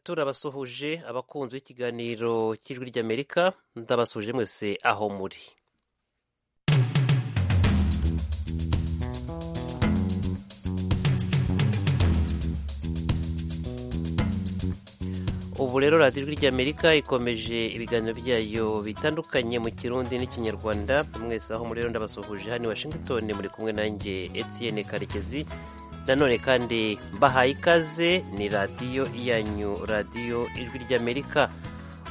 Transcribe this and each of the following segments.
turabasuhuje abakunzi b'ikiganiro cy'ijwi ry'amerika ndabasuhuje mwese aho muri ubu rero radiyo ijwi ry'amerika ikomeje ibiganiro byayo bitandukanye mu kirundi n'ikinyarwanda mwese aho muri rero ndabasuhuje hano i washington muri kumwe nanjye Etienne karekezi nanone kandi mbahaye ikaze ni radiyo yanyu radiyo ijwi ry'amerika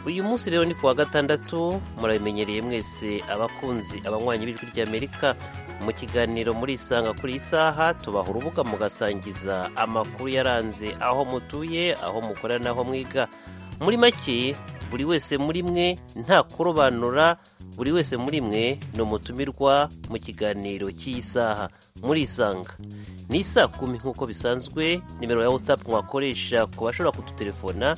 uyu munsi rero ni ku wa gatandatu murabimenyereye mwese abakunzi abanywanyi b'ijwi ry'amerika mu kiganiro muri isanga kuri iyi saha tubaha urubuga mugasangiza amakuru yaranze aho mutuye aho mukorana aho mwiga muri make buri wese muri mwe nta kurobanura buri wese muri mwe ni umutumirwa mu kiganiro cy'iyi saha muri isanga ni isa kumi nk'uko bisanzwe nimero ya watsapu mwakoresha ku bashobora kudutelefona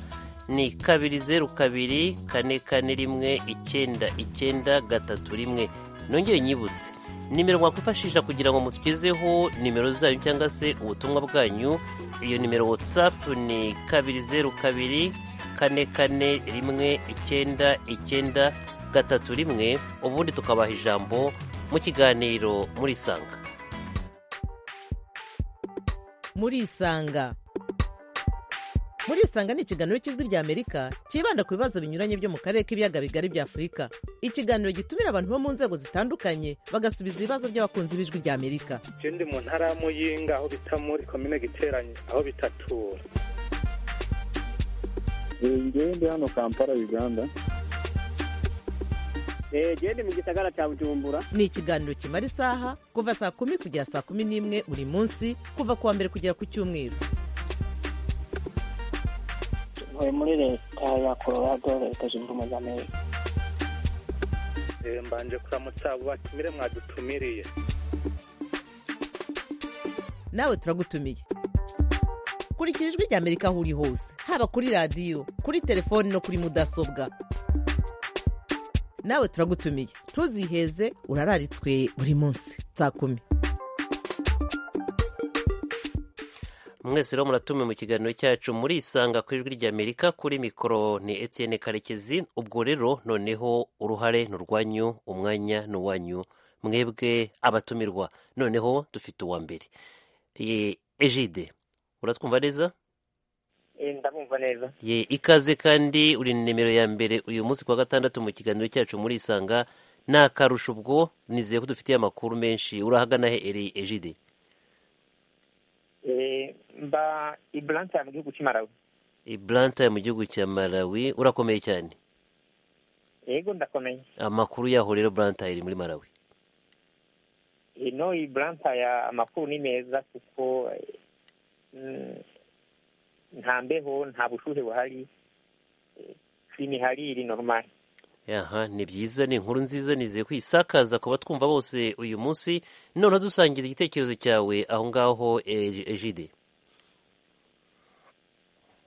ni kabiri zeru kabiri kane kane rimwe icyenda icyenda gatatu rimwe nongere nyibutse nimero mwakwifashisha kugira ngo mutugezeho nimero zanyu cyangwa se ubutumwa bwanyu iyo nimero watsapu ni kabiri zeru kabiri kane kane rimwe icyenda icyenda gatatu rimwe ubundi tukabaha ijambo mu kiganiro muri isanga muri isanga muri isanga ni ikiganiro cy'ijwi ry'amerika cyibanda ku bibazo binyuranye byo mu karere k'ibiyaga bigari bya afurika ikiganiro gitumira abantu bo mu nzego zitandukanye bagasubiza ibibazo by'abakunzi b'ijwi ry'amerika je ndi mu ntara ya muyinga aho bita muri komine giteranye aho bitatura ngewe ndi hano kampala uganda gende mu gisagara cya bujumbura ni ikiganiro kimara isaha kuva saa kumi kugera saa kumi n'imwe buri munsi kuva ku wa mbere kugera ku cyumweru ntuye muri leta ya colorado leta zunze ubumwe za amerika mbanje kuramutsa abo batumire mwadutumiriye nawe turagutumiye kurikira ijwi ry'amerika aho uri hose haba kuri radiyo kuri telefoni no kuri mudasobwa nawe turagutumiye ntuziheze urararitswe buri munsi saa kumi mwese rero muratumiwe mu kiganiro cyacu muri isanga ku ijwi ry'amerika kuri mikoro ni Etienne karekezi ubwo rero noneho uruhare ni urwanyu umwanya ni uwanyu mwebwe abatumirwa noneho dufite uwa mbere ejide uratwumva neza ndamwumva neza ye ikaze kandi uri nimero ya mbere uyu munsi ku wa gatandatu mu kiganiro cyacu muri isanga ni akarusho ubwo nizeye ko dufitiye amakuru menshi urahagana he eri ejide Eh, mba ibranta mu gihugu cy'imarawi ibranta mu gihugu cya malawi urakomeye cyane yego ndakomeye amakuru yaho rero buranta iri muri malawi ino ibranta ya amakuru ni meza kuko eh, mm, nta mbeho nta bushuhe buhari Eh, chini hali ili normal aha ni byiza ni inkuru nziza nizeye ko isakaza ku batwumva bose uyu munsi noneho dusangiza igitekerezo cyawe aho ngaho eh, ejide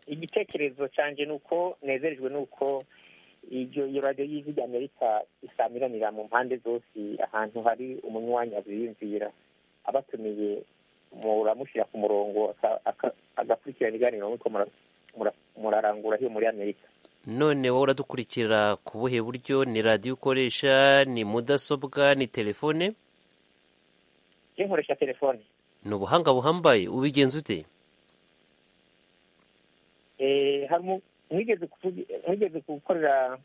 igitekerezo cyanje ni uko nezerejwe ni uko iryo iyo radiyo y'ijwi ry'amerika isamiranira mu mpande zose ahantu hari umunywanyi aziyumvira abatumiye muramushyira ku murongo aka- aka- agakurikirana ibiganiro nuko mura- mura- murarangura hiyo muri amerika none wowe uradukurikira ku buhe buryo ni radiyo ukoresha ni mudasobwa ni telefone iyo nkoresha telefone ni ubuhanga buhambaye ubigenza ute Eh, hari umu- mwigeze kuvugi- mwigeze gukorera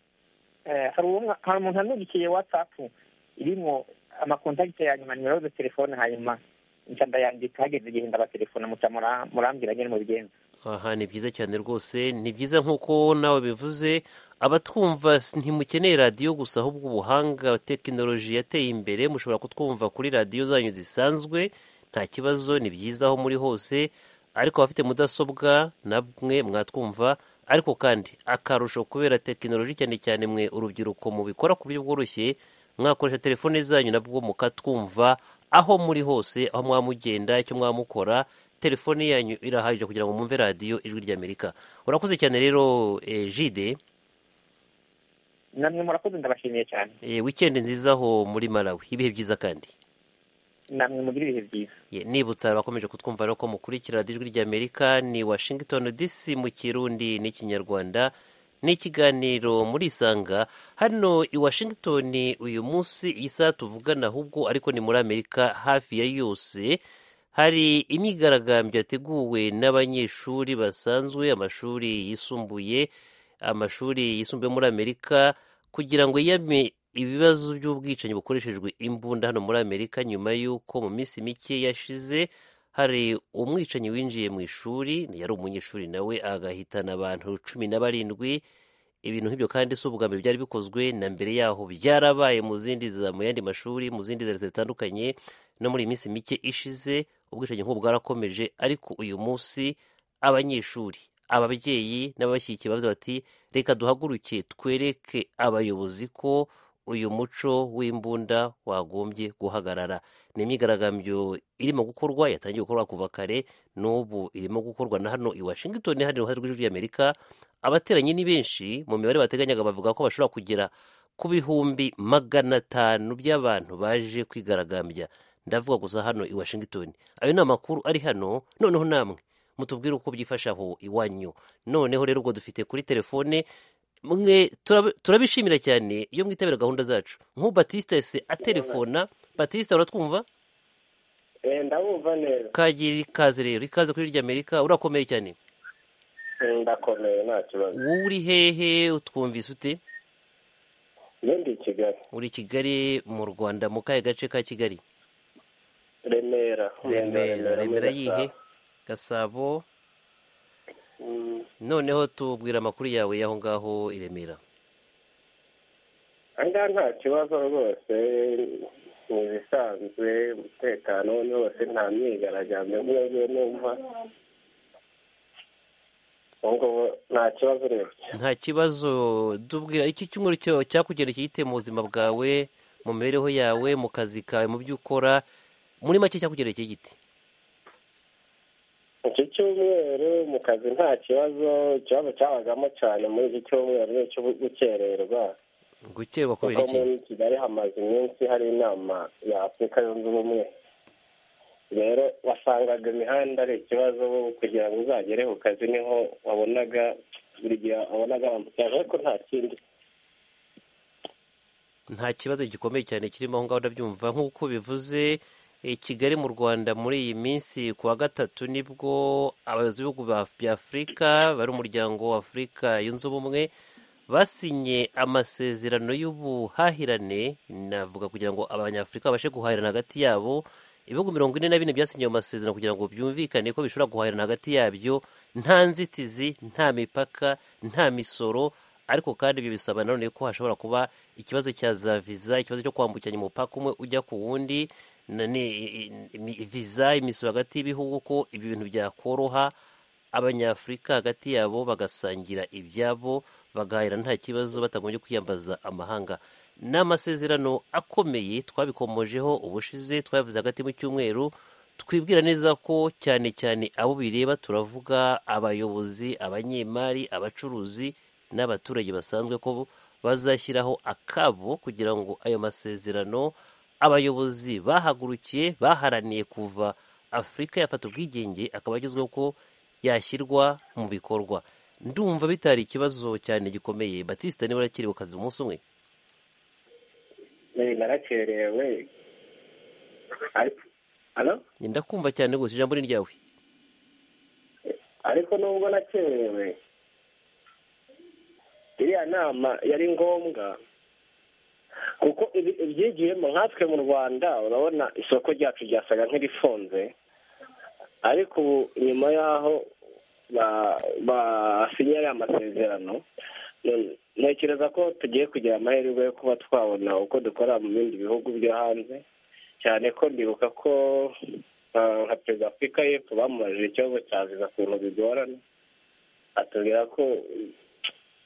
eh, hari uwo- hari umuntu wandikiye watsapu irimo amakontakiti ya nyuma nimero ze telefone hanyuma nca ndayandika hageze igihe ndabatelefona muca mura- murambwira nyine mubigenza aha ni byiza cyane rwose ni byiza nk'uko nawe bivuze abatwumva s- ntimukeneye radiyo gusa ahubwo ubuhanga tekinoloji yateye imbere mushobora kutwumva kuri radiyo zanyu zisanzwe nta kibazo ni byiza aho muri hose ariko abafite mudasobwa namwe mwatwumva ariko kandi akarusho kubera tekinoloji cyane cyane mwe urubyiruko mubikora ku buryo bworoshye mwakoresha telefone zanyu nabwo mukatwumva aho muri hose aho mwaba mugenda icyo mwaba mukora telefone yanyu irahagije kugira ngo mwumve radiyo ijwi ry'amerika urakoze cyane rero eh, jide namwe murakoze ndabashimiye cyane eh, wikendi nziza aho muri malawi ibihe byiza kandi namwe mugira ibihe byiza Ye, nibutsa abakomeje kutwumva rero ko mukurikira radiyo ijwi ry'amerika ni washington dc mu kirundi n'ikinyarwanda ni ikiganiro muri isanga hano i washington uyu munsi iyi saha tuvugana ahubwo ariko ni muri amerika hafi ya yose hari imyigaragambyo yateguwe n'abanyeshuri basanzwe amashuri yisumbuye amashuri yisumbuye muri amerika kugira ngo yiyame ibibazo by'ubwicanyi bukoreshejwe imbunda hano muri amerika nyuma y'uko mu minsi mike yashize hari umwicanyi winjiye mu ishuri yari umunyeshuri nawe agahitana abantu cumi na barindwi ibintu nk'ibyo kandi si ubwa mbere byari bikozwe na mbere yaho byarabaye mu zindi za mu yandi mashuri mu zindi za leta zitandukanye no muri iyi minsi mike ishize ubwicanyi nk'ubu bwarakomeje ariko uyu munsi abanyeshuri ababyeyi n'ababashyigikiye bavuze bati reka duhaguruke twereke abayobozi ko uyu muco w'imbunda wagombye guhagarara ni imyigaragambyo irimo gukorwa yatangiye gukorwa kuva kare n'ubu irimo gukorwa na hano i washington hari uruhare rw'ijwi ry'amerika abateranyi ni benshi mu mibare bateganyaga bavuga ko bashobora kugera ku bihumbi magana atanu by'abantu baje kwigaragambya ndavuga gusa hano i washington ayo ni amakuru ari hano noneho namwe mutubwire uko byifashe aho iwanyu noneho rero ubwo dufite kuri telefone mwe turab- turabishimira cyane iyo mwitabira gahunda zacu nk'ubu batiste yahise atelefona batiste uratwumva ndabumva neza kagira ikaze rero ikaze kuri irya amerika urakomeye cyane ndakomeye nta kibazo wowe uri hehe utwumvise ute iyo ndi i kigali uri i kigali mu rwanda mu kahe gace ka kigali remera remera remera muri yihe Gasabo. gasabo Mm, noneho tubwira amakuru yawe y'aho ngaho i remera aha ngaha nta kibazo rwose ni ibisanzwe umutekano ni wose nta myigaragambyo mwebwe numva ubwo nta kibazo urebye nta kibazo tubwira iki cyumweru cyo- cyakugendekeye ite mu buzima bwawe mu mibereho yawe mu kazi kawe mu byo ukora muri make cyakugendekeye giti iki cyumweru mu kazi nta kibazo ikibazo cyabagamo cyane muri iki cyumweru ni icyo gukererwa gukerwa kubera kuko iki muri kigali hamaze iminsi hari inama ya afurika yunze ubumwe rero wasangaga imihanda ari ikibazo bo kugira ngo uzagere ku kazi niho wabonaga buri gihe wabonaga bambukiranya ariko nta kindi nta kibazo gikomeye cyane kirimo aho ngaho ndabyumva nk'uko bivuze i kigali mu rwanda muri iyi minsi ku wa gatatu nibwo abayobozi b'ibihugu bya- bya afurika bari umuryango wa afurika yunze ubumwe basinye amasezerano y'ubuhahirane navuga kugira ngo abanyafurika babashe guhahirana hagati yabo ibihugu mirongo ine na bine byasinye ayo masezerano kugira ngo byumvikane ko bishobora guhahirana hagati yabyo nta nzitizi nta mipaka nta misoro ariko kandi ibyo bisaba nanone ko hashobora kuba ikibazo cya za viza ikibazo cyo kwambukiranya umupaka umwe ujya ku wundi na- ni- i- i- viza imisoro hagati y'ibihugu ko ibi bintu byakoroha abanyafurika hagati yabo bagasangira ibyabo bagahahira nta kibazo batagombye kwiyambaza amahanga ni amasezerano akomeye twabikomojeho ubushize twabivuze hagati mu cyumweru twibwira neza ko cyane cyane abo bireba turavuga abayobozi abanyemari abacuruzi n'abaturage basanzwe ko bazashyiraho akabo kugira ngo ayo masezerano abayobozi bahagurukiye baharaniye kuva afurika yafata ubwigenge akaba agezweho ko yashyirwa mu bikorwa ndumva bitari ikibazo cyane gikomeye batista niba urakiri ku kazi umunsi umwe Eh, narakerewe Ari- Alo? ndakumva cyane gusa ijambo ni ryawe ariko nubwo nakerewe iriya nama yari ngombwa kuko ibi- ibyigiyemo nkatwe mu rwanda urabona isoko ryacu ryasaga nk'irifunze ariko ubu nyuma y'aho ba- basinye aya masezerano none- ntekereza ko tugiye kugira amahirwe yo kuba twabona uko dukora mu bindi bihugu byo hanze cyane ko ndibuka ko ah, nka perezida wa afurika y'epfo bamubajije ikibazo cya viza ukuntu bigorana atubwira ko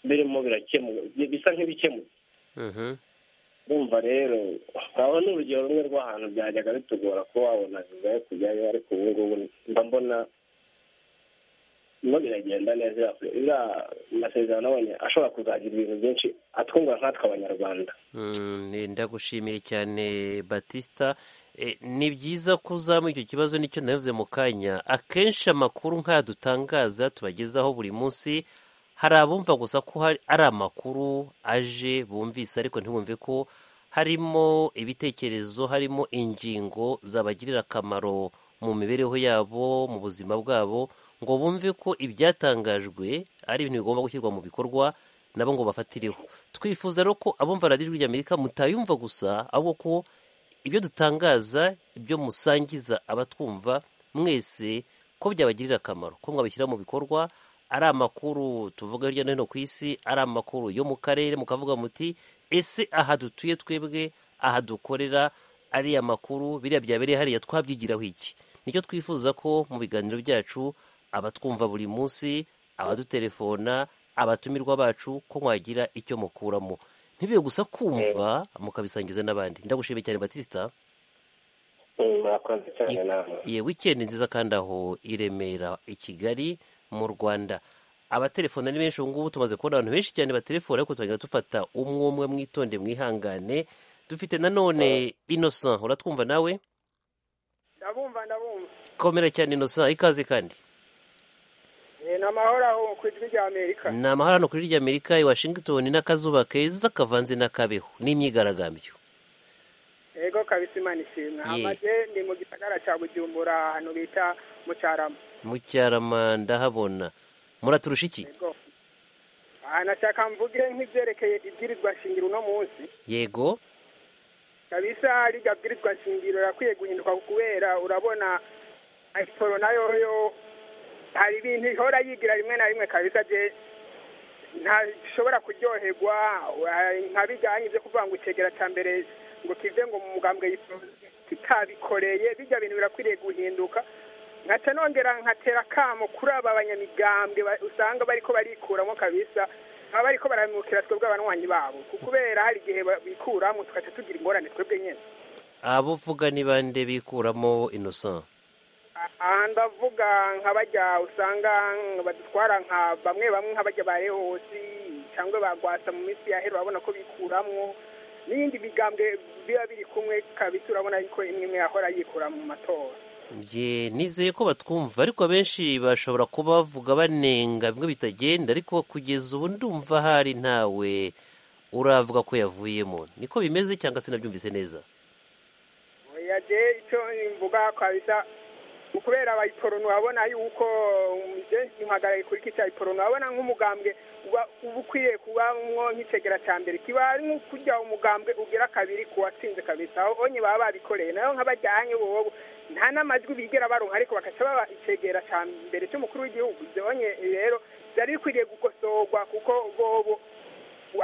birimo birakemuka bisa nk'ibikemutse Mhm. urumva rero aho ni urugero rumwe rw'ahantu byajyaga bitugora kuba wabona viza yo kujyayo ariko ubu ngubu mba mbona birimo biragenda neza iriya masezerano abonye ashobora kuzagira ibintu byinshi atwungura nkatwe abanyarwanda Mm, eh, ndagushimiye cyane batista Eh, ni byiza ko uzamuye icyo kibazo nicyo navuze mu kanya akenshi amakuru nk'aya dutangaza tubagezaho buri munsi hari abumva gusa ko hari- ari amakuru aje bumvise ariko ntibumve ko harimo ibitekerezo harimo ingingo zabagirira akamaro mu mibereho yabo mu buzima bwabo ngo bumve ko ibyatangajwe ari ibintu bigomba gushyirwa mu bikorwa nabo ngo bafatireho twifuza rero ko abumva radiyo ijwi ry'amerika mutayumva gusa ahubwo ko ibyo dutangaza ibyo musangiza abatwumva mwese ko byabagirira akamaro ko mwabishyira mu bikorwa ari amakuru tuvuga hirya no hino ku isi ari amakuru yo mu karere mukavuga muti ese aha dutuye twebwe aha dukorera ariya makuru biriya byabereye hariya twabyigiraho iki nicyo twifuza ko mu biganiro byacu abatwumva buri munsi abadutelefona abatumirwa bacu ko mwagira icyo mukuramo ntibibe gusa kumva mukabisangiza n'abandi ndagushimiye cyane batista Mm, murakoze cyane namwe ye wikendi nziza kandi aho i remera i kigali mu rwanda abatelefona ni benshi ubu ngubu tumaze kubona abantu benshi cyane batelefona ariko tuzagenda dufata umwe umwe mwitonde mwihangane dufite nanone innocent uratwumva nawe ndabumva ndabumva komera cyane innocent ikaze kandi ni amahoro aho ku ijwi rya amerika ni amahoro hano kuri rya amerika i washington n'akazuba keza kavanze n'akabeho n'imyigaragambyo yego kabisa imana ishimwe Ye. amaze ndi mu gisagara cya bujumbura ahantu bita mucarama mucyarama ndahabona muraturusha iki yego aha nashaka mvuge nk'ibyerekeye ibwirizwa shingiro uno munsi yego kabisa rijya bwirizwa shingiro rirakwiye guhinduka kubera urabona ayisoro nayo yo hari ibintu ihora yigira rimwe na rimwe kabisa je ntashobora kuryoherwa wa- nka bijyanye ibyo kuvuga ngo icegera cya mbere ngo kive ngo mu mugambwe yipfo- kitabikoreye bijya bintu birakwiriye guhinduka nkaca nongera nkatera akamo kuri aba banyamigambwe ba- usanga bariko barikuramo kabisa baba bariko baramukira twebwe abanywanyi babo ku- kubera hari igihe ba- bikuramo tugaca tugira ingorane twebwe nyene abo uvuga ni bande bikuramo innocent aha ndavuga nka bajya usanga badutwara nka bamwe bamwe nk'abajya ba rehosi cyangwa ba rwasa mu minsi ya hera urabona ko bikuramo n'ibindi bigambwe biba biri kumwe kabisa urabona yuko imwe imwe yahora yikura mu matora Ye, nizeye ko batwumva ariko abenshi bashobora kuba bavuga banenga bimwe bitagenda ariko kugeza ubu ndumva hari ntawe uravuga ko yavuyemo niko bimeze cyangwa se nabyumvise neza oya je icyo mvuga kabisa ni kubera abayiporoni wabona yuko um, je mpagaraye kuri kica ayiporoni wabona nk'umugambwe uba uba ukwiye kubamwo nk'icegera ca mbere kiba ari nko kurya umugambwe ugira kabiri ku watsinze kabisa aho onye baba babikoreye nayo nk'abajyanye bobo nta n'amajwi bigera baronka ariko bakaca baba icegera ca mbere c'umukuru w'igihugu ivyo onye rero vyari bikwiriye gukosorwa kuko bobo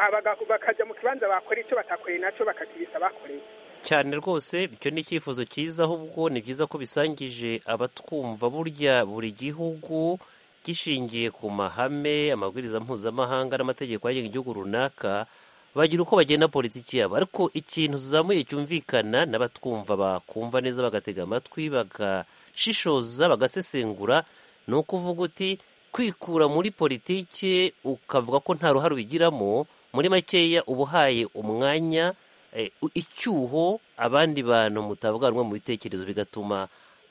abaga- bakaja mu kibanza bakora ico batakoreye naco bakakibisa bakoreye cyane rwose icyo ni icyifuzo cyiza ahubwo ni byiza ko bisangije abatwumva burya buri gihugu gishingiye ku mahame amabwiriza mpuzamahanga n'amategeko agenga igihugu runaka bagira uko bagenda politiki yabo ariko ikintu zamuye cyumvikana n'abatwumva bakumva neza bagatega amatwi bagashishoza bagasesengura ni ukuvuga uti kwikura muri politiki ukavuga ko nta ruhare ubigiramo muri makeya uba uhaye umwanya eh, u- icyuho abandi bantu mutavuga rumwe mu bitekerezo bigatuma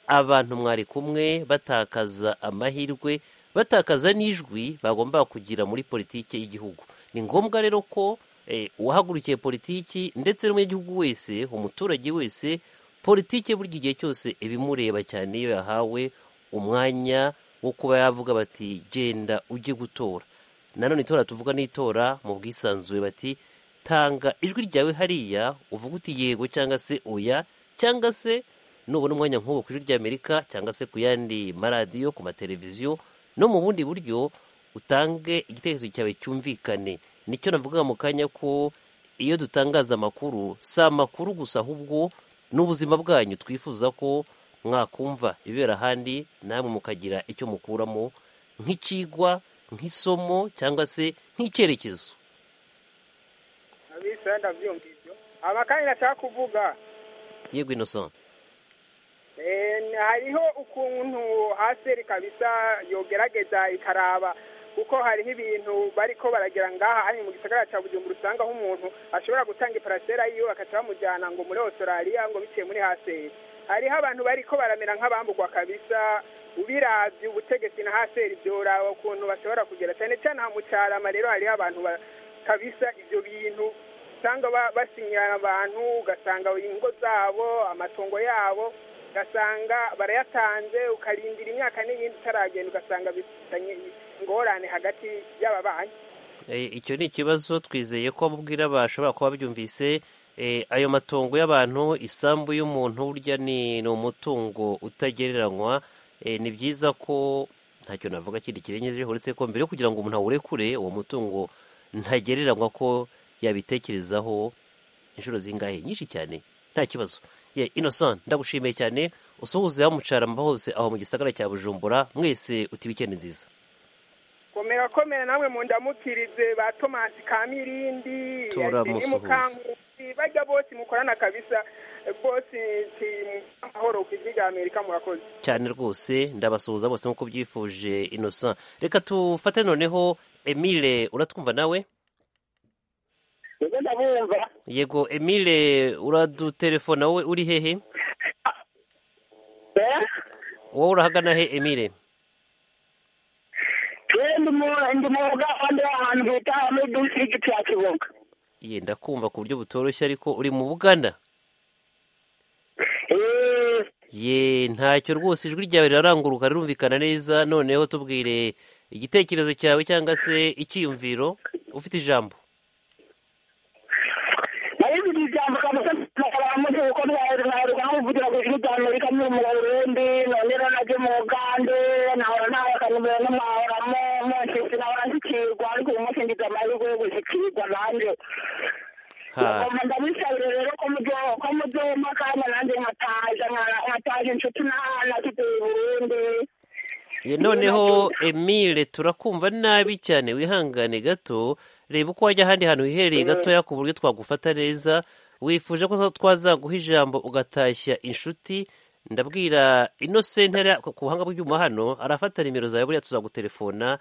abantu mwari kumwe batakaza amahirwe batakaza n'ijwi bagomba kugira muri politiki y'igihugu ni ngombwa rero ko eh, uwahagurukiye politiki ndetse n'umunyagihugu wese umuturage wese politiki buri gihe cyose ibimureba cyane iyo yahawe umwanya wo kuba yavuga bati genda ujye gutora nanone itora tuvuga n'itora mu bwisanzure bati tanga ijwi ryawe hariya uvuga uti yego cyangwa se oya cyangwa se nubona umwanya nk'uwo ku ijwi ry'amerika cyangwa se ku yandi maradiyo ku mateleviziyo no mu bundi buryo utange igitekerezo cyawe cyumvikane nicyo navugaga mu kanya ko iyo dutangaza amakuru si amakuru gusa ahubwo n'ubuzima bwanyu twifuza ko mwakumva ibibera ahandi namwe mukagira icyo mukuramo nk'icyigwa nk'isomo cyangwa se nk'icyerekezo abisa ndavyumva ivyo aba kandi nashaka kuvuga yego innocent eh, hariho ukuntu ha pasiteri kabisa yogerageza ikaraba kuko hariho ibintu bariko baragira ngaha ari mu gisagara cya bujumbura usangaho umuntu ashobora gutanga iparasera yiwe bakaca bamujyana ngo muri australia ngo biciye muri haseri hariho abantu bariko baramera nk'abambugwa kabisa ubiravye ubutegetsi na haseri vyoraba ukuntu bashobora kugera cyane cyane aha mu carama rero hariho abantu ba- kabisa ivyo bintu usanga ba- basinyirana abantu ugasanga ingo zabo amatongo yabo ugasanga barayatanze ukarindira imyaka n'iyindi utaragenda ugasanga bifitanye ingorane hagati y'aba banki Eh, icyo ni ikibazo twizeye ko mubwira bashobora kuba babyumvise eh, ayo matongo y'abantu isambu y'umuntu burya ni ni umutungo utagereranywa Eh, ni byiza ko ntacyo navuga kindi kirengeje uretse ko mbere yo kugira ngo umuntu awurekure uwo mutungo ntagereranywa ko yabitekerezaho inshuro zingahe nyinshi cyane nta kibazo ye innocent ndagushimiye cyane usohoze mucaramba hose aho mu gisagara cya bujumbura mwese uti wikendi nziza komera komera namwe mundamukirize ba tomasi ka mirindi Turamusuhuza. mukankusi bajya bose mukorana kabisa bose nti amahoro ku ijwi rya amerika murakoze cyane rwose ndabasuhuza bose nk'uko byifuje innocent reka tufate noneho emile uratwumva nawe nibwo ndabumva yego emile uradutelefona wowe uri hehe eh? wowe urahagana he emile twebwe ndi mu- ndi mu bugande ahantu bita muri disigiti ya kiboga ye ndakumva ku buryo butoroshye ariko uri mu buganda Eh, ye ntacyo rwose ijwi ryawe riraranguruka rirumvikana neza noneho tubwire igitekerezo cyawe cyangwa se icyiyumviro ufite ijambo nari nzi ijambo kabisa ntabamuzi kuko ntwaherwa nkamuvugira ku ijwi rya amerika muri mu burundi none rero najye mu bugande nahora ntabakanimero n'amahoramo mwese sinahora nshyikirwa ariko uyu munsi ngize amahirwe yo gushyikirwa nanjye ha ngomba ndabisabire rero ko mujye- ko mujyemo kandi nanjye nkataza nka- nkataza inshuti n'ahana tutuye i burundi ye noneho emile turakumva nabi cyane wihangane gato reba uko wajya ahandi hantu hiherereye gatoya ku buryo twagufata neza wifuje ko twazaguha ijambo ugatashya inshuti ndabwira innocent hariya ku ku buhanga bw'ibyuma hano arafata nimero zawe buriya tuzagutelefona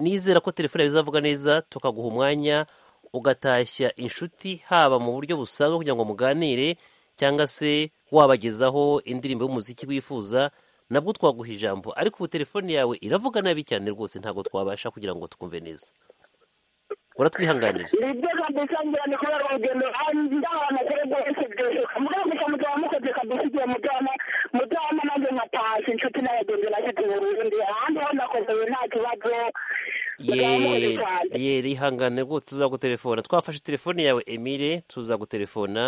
nizera ko telefone yawe izavuga neza tukaguha umwanya ugatashya inshuti haba mu buryo busanzwe kugira ngo muganire cyangwa se wabagezaho indirimbo y'umuziki wifuza nabwo twaguha ijambo ariko ubu telefone yawe iravuga nabi cyane rwose ntabwo twabasha kugira ngo twumve neza uratwihanganira nibyo kabisa ngira ni kubera urugendo ndabana kuri rwose byoshoka mugabo gusa mugabo mukoze kabisa igihe mujyana mujyana nanjye nkatashye inshuti n'abagenzi nashyitse i burundi ahandi ho nakomeye nta kibazo mugabo mukoze ye cyane ye rihangane rwose tuzagutelefona twafashe telefone yawe emile tuzagutelefona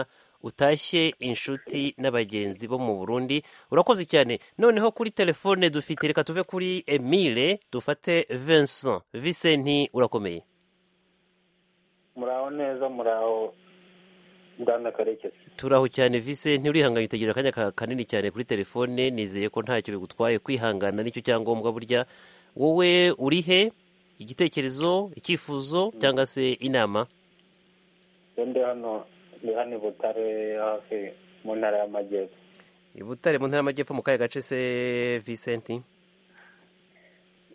utashye inshuti n'abagenzi bo mu burundi urakoze cyane noneho kuri telefone dufite reka tuve kuri emile dufate vincent vicenti urakomeye muraho neza muraho ngana karekezi turaho cyane Vincent urihanganye utegereje akanya ka- kanini cyane kuri telefone nizeye ko ntacyo bigutwaye kwihangana nicyo cyangombwa burya wowe urihe igitekerezo icyifuzo cyangwa se inama ndi hano ndi hano i butare hafi mu ntara y'amajyepfo i butare mu ntara y'amajyepfo mu kahe gace se Vincent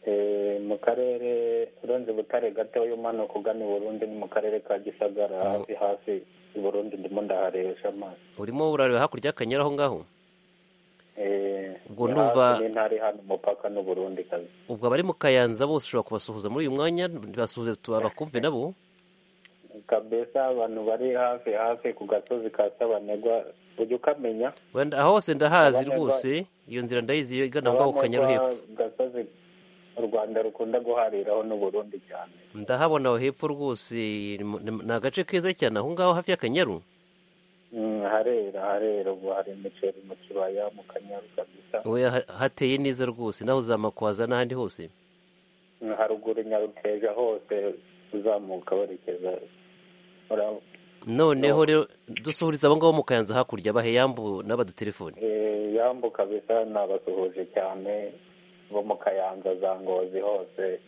Eh, mu karere urenze butare gato umanuka ugana i burundi ni mu karere ka gisagara hafi hafi i burundi ndimo ndaharesha amazi urimo urareba hakurya y'akanyara aho ngaho Eh, Ubwo ni ndumva- hafi n'intara iri hano umupaka n'u burundi kazi ubwo abari mu kayanza bose ushobora kubasuhuza muri uyu mwanya ntibasuhuze bakumve nabo kabesa abantu bari hafi hafi ku gasozi ka sabanegwa ujya ukamenya Wenda- aho hose ndahazi Abanyaga- rwose iyo nzira ndayizi iyo igana aho ngaho ku kanyara hepfo ku gasozi u rwanda rukunda guhariraho n'u burundi cyane ndahabona aho hepfo rwose ni mu- ni mu- ni agace keza cyane aho ngaho hafi y'akanyaru Mm, harera harera ubu hari imiceri mu kibaya mu kanyaru kabisa oya ha- hateye neza rwose naho uzamakwaza n'ahandi hose Mm, haruguru nyaruteja hose uzamuka werekeza ura- noneho No. rero dusuhuriza abo ngabo mu kayanza hakurya baheyambu n'abadutelefone eh, yambu kabisa nabasuhuje cyane bo mu kayanza za ngozi hose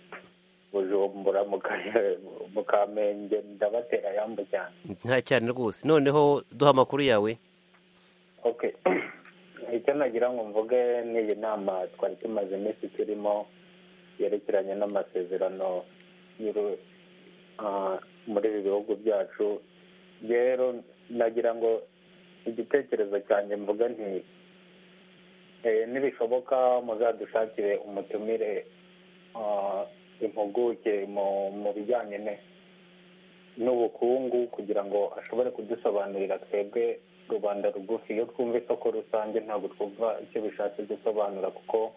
bujumbura mu Ka- mu kamenge ndabatera yambu cyane nta cyane rwose noneho duha amakuru yawe okay icyo nagira ngo mvuge ni iyi nama twari tumaze iminsi turimo yerekeranye n'amasezerano y'uru- ah, muri ibi bihugu byacu rero nagira ngo igitekerezo cyanjye mvuga nti eh, nibishoboka muzadushakire umutumire ah, impuguke mu- mu bijyanye ne- n'ubukungu kugira ngo ashobore kudusobanurira twebwe rubanda rugufi iyo twumva isoko rusange ntabwo twumva icyo bishatse gusobanura kuko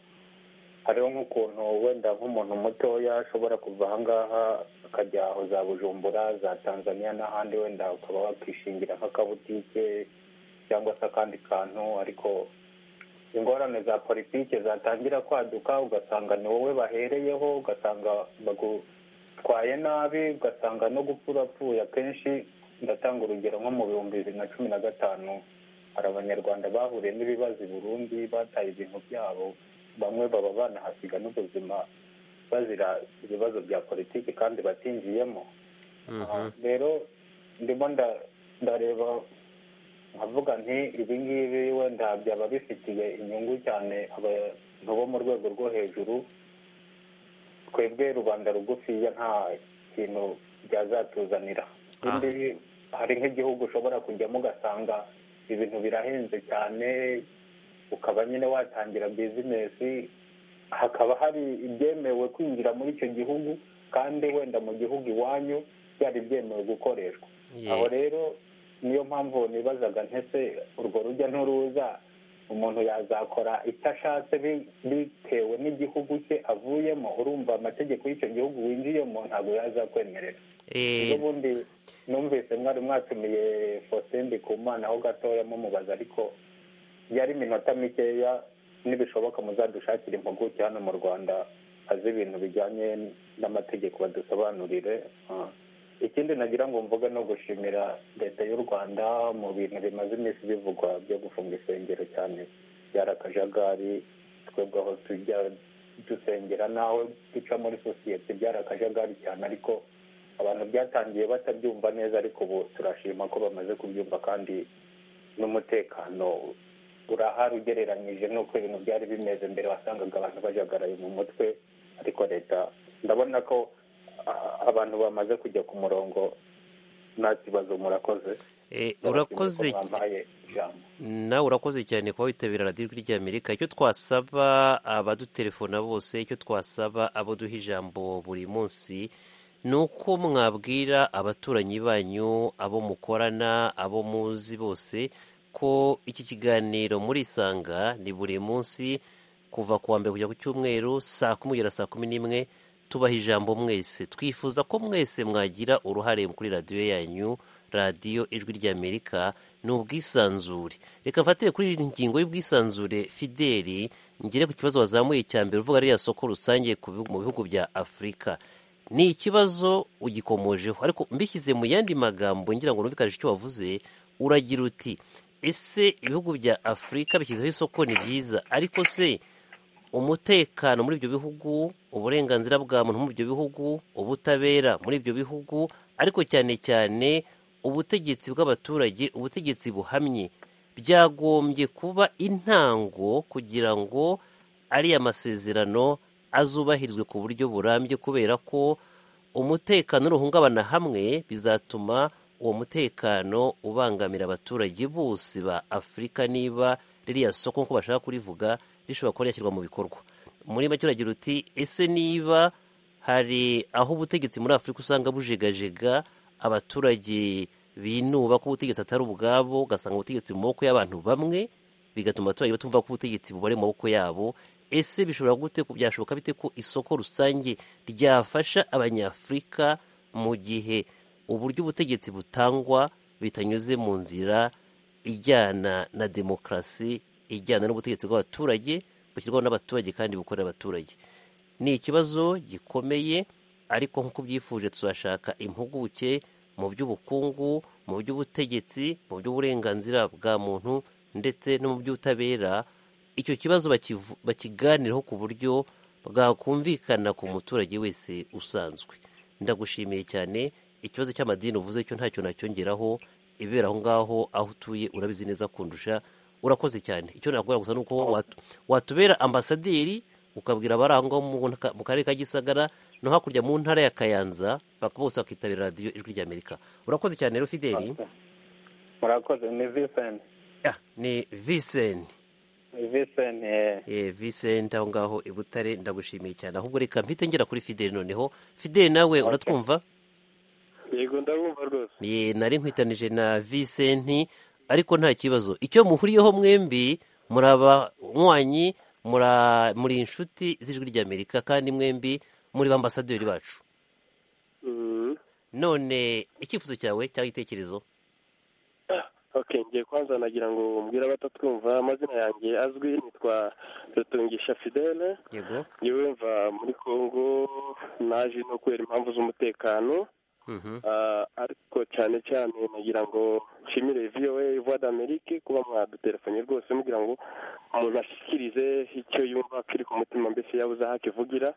hariho nk'ukuntu wenda nk'umuntu mutoya ashobora kuva aha ngaha akajya aho za bujumbura za tanzaniya n'ahandi wenda ukaba wakwishingira nk'akabutike cyangwa se akandi kantu ariko ingorane za politiki zatangira kwaduka ugasanga ni wowe bahereyeho ugasanga bagutwaye nabi ugasanga no gupfa urapfuye akenshi ndatanga urugero nko mu bihumbi bibiri na cumi na gatanu hari abanyarwanda bahuriye n'ibibazo i burundi bataye ibintu byabo bamwe baba banahasiga n'ubuzima bazira ibibazo bya politiki kandi batinjiyemo Mhm. Aha, rero ndimo nda- ndareba nkavuga nti ibi ngibi wenda byaba bifitiye inyungu cyane abantu bo mu rwego rwo hejuru twebwe rubanda rugufiya nta kintu byazatuzanira ikindi hari nk'igihugu ushobora kujyamo ugasanga ibintu birahenze cyane ukaba nyine watangira bizinesi hakaba hari ibyemewe kwinjira muri icyo gihugu kandi wenda mu gihugu iwanyu byari byemewe gukoreshwa Ye. aho rero niyo mpamvu nibazaga ntese urwo rujya n'uruza umuntu yazakora icyo ashatse bi- bitewe n'igihugu cye avuyemo urumva amategeko y'icyo gihugu winjiyemo ntabwo yazakwemerera Eh, n'ubundi numvise mwari mwatumiye Faustin Ndikumana ho gatoya mumubaza ariko yari iminota mikeya nibishoboka muzadushakire impuguke hano mu Rwanda azi ibintu bijyanye n'amategeko badusobanurire Ah. ikindi nagira ngo mvuge no gushimira leta y'u Rwanda mu bintu bimaze iminsi bivugwa byo gufunga insengero cyane byari akajagari twebwe aho tujya dusengera nawe duca muri sosiyete byari akajagari cyane ariko abantu byatangiye batabyumva neza ariko ubu turashima ko bamaze kubyumva kandi n'umutekano urahari ugereranyije n'uko ibintu byari bimeze mbere wasangaga abantu bajagaraye mu mutwe ariko leta ndabona ko ah, abantu bamaze kujya ku murongo nta kibazo murakoze eh, Ndabashimiye urakoze ko mwampaye ijambo nawe urakoze cyane kuba witabira radiyo ijwi ry'amerika icyo twasaba abadutelefona bose icyo twasaba abo duha ijambo buri munsi ni uko mwabwira abaturanyi banyu abo mukorana abo muzi bose ko iki kiganiro murisanga ni buri munsi kuva ku wa mbere kujya ku cyumweru saa kumi kugera saa kumi n'imwe tubaha ijambo mwese twifuza ko mwese mwagira uruhare kuri radiyo yanyu radiyo ijwi ry'amerika ni ubwisanzure reka mfatire kuri iyi ngingo y'ubwisanzure fideli ngere ku kibazo wazamuye cya mbere uvuga ririya soko rusange ku bihugu- mu bihugu bya afurika ni ikibazo ugikomojeho ariko mbishyize mu yandi magambo ngira ngo numvikanishe icyo wavuze uragira uti ese ibihugu bya afurika bishyizeho isoko ni byiza ariko se umutekano muri ibyo bihugu uburenganzira bwa muntu muri ibyo bihugu ubutabera muri ibyo bihugu ariko cyane cyane ubutegetsi bw'abaturage ubutegetsi buhamye byagombye kuba intango kugira ngo ariya masezerano azubahirizwe ku buryo burambye kubera ko umutekano nuhungabana hamwe bizatuma uwo mutekano ubangamira abaturage bose ba afurika niba ririya soko nk'uko bashaka kurivuga rishobora kuba ryashyirwa mu bikorwa muri make uragira uti ese niba hari aho ubutegetsi muri afurika usanga bujegajega abaturage binuba ko ubutegetsi atari ubwabo ugasanga ubutegetsi mu maboko y'abantu bamwe bigatuma abaturage batumva ko ubutegetsi bubari mu maboko yabo ese bishobora gute byashoboka bite ko isoko rusange ryafasha abanyafurika mu gihe uburyo ubutegetsi butangwa bitanyuze mu nzira ijyana na demokarasi ijyana n'ubutegetsi bw'abaturage bushyirwaho n'abaturage kandi bukorera abaturage ni ikibazo gikomeye ariko nk'uko byifuje tuzashaka impuguke mu by'ubukungu mu by'ubutegetsi mu by'uburenganzira bwa muntu ndetse no mu by'ubutabera icyo kibazo bakivu- bakiganiraho ku buryo bwakumvikana ku muturage wese usanzwe ndagushimiye cyane ikibazo cy'amadini uvuze cyo ntacyo nacyongeraho ibibera aho ngaho aho utuye urabizi neza kundusha urakoze cyane icyo nakubwira gusa ni uko watu- watubera ambasaderi ukabwira abari aho ngaho mu nta- mu karere ka gisagara no hakurya mu ntara ya kayanza baka- bose bakitabira radiyo ijwi ry'amerika urakoze cyane rero fideli murakoze ni visenti Ah, ni viseni visenti Eh, Vincent aho ngaho i Butare ndagushimiye cyane ahubwo reka mpite ngera kuri Fidel noneho Fidel nawe uratwumva yego ndabumva rwose Eh, nari nkwitanije na Vincent ariko nta kibazo icyo muhuriyeho mwembi muri abanywanyi mura- muri inshuti z'ijwi ry'Amerika kandi mwembi muri ba ambasaderi bacu Mm. none icyifuzo cyawe cyangwa igitekerezo Okay, ngiye kwanza nagira ngo mbwire abatatwumva amazina yanjye azwi nitwa Rutungisha Fidele yego yewe mva muri Congo naje no kubera impamvu z'umutekano Mhm. Ah, ariko cyane cyane nagira ngo nshimire VOA Voix d'Amerique kuba mwadutelefone rwose mubwira ngo umuntu ashyikirize icyo yumva kiri ku mutima mbese yabuze aho akivugira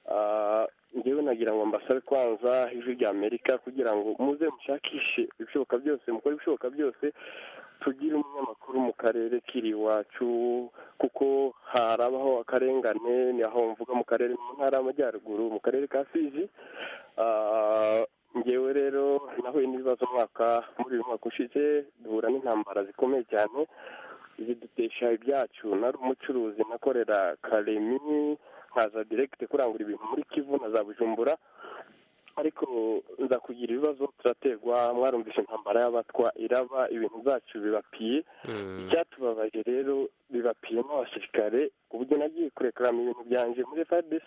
Ah, njyewe nagira ngo mbasabe kwanza ijwi rya Amerika kugira ngo muze mushakishe ibishoboka byose mukore ibishoboka byose tugire umunyamakuru mu karere kiri iwacu kuko harabaho akarengane ni aho mvuga mu karere mu ntara y'amajyaruguru mu karere ka Fizi Ah, ngewe rero nahuye n'ibibazo umwaka muri uyu mwaka ushize duhura n'intambara zikomeye cyane zidutesha ibyacu nari umucuruzi nakorera karemi nkaza direkite kurangura ibintu muri kivu na za bujumbura ariko nza kugira ibibazo turaterwa mwarumvishe intambara y'abatwa iraba ibintu byacu bibapiye Mm. icyatubabaje rero bibapiye n'abasirikare ubwo nagiye kurekaramo ibintu byanjye muri fadis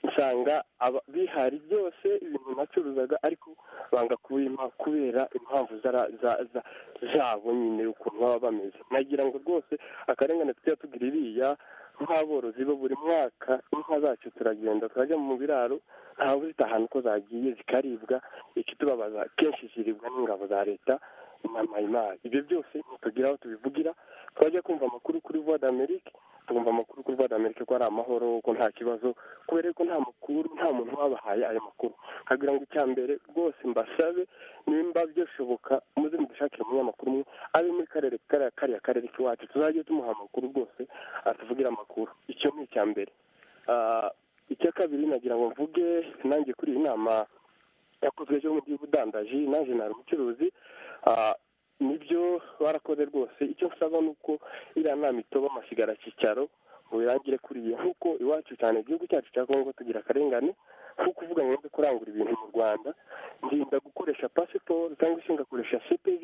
nsanga aba- bihari byose ibintu nacuruzaga ariko banga kubimpa kubera impamvu zara- za- za- zabo nyine ukuntu baba bameze nagira ngo rwose akarengane tujya tugira iriya nk'aborozi bo buri mwaka inka zacu turagenda turajya mu biraro ntawe uzitahana uko zagiye zikaribwa ikitubabaza kenshi ziribwa n'ingabo za leta na mayimari ibyo byose ntitugira aho tubivugira twajya kumva amakuru kuri voix d'amerique tukumva amakuru kuri voix d'amerique ko ari amahoro ko nta kibazo kubera ko nta makuru nta muntu wabahaye ayo makuru nkagira ngo icya mbere rwose mbasabe nimba byashoboka muze mudushakire umunyamakuru umwe abe muri karere kariya kariya karere k'iwacu tuzajye tumuha amakuru rwose atuvugira amakuru icyo ni icya mbere Ah, icya kabiri nagira ngo mvuge nanjye kuri iyi nama yakozwe cyo mu by'ubudandaji naje nari umucuruzi Ah, nibyo barakoze rwose icyo nsaba ni uko iriya nama itoba amasigara cyicaro ngo irangire kuri iyi nk'uko iwacu cyane igihugu cyacu cya kongo tugira akarengane nko kuvuga ngo nze kurangura ibintu mu rwanda ndinda gukoresha pasiporo cyangwa se ngakoresha cpv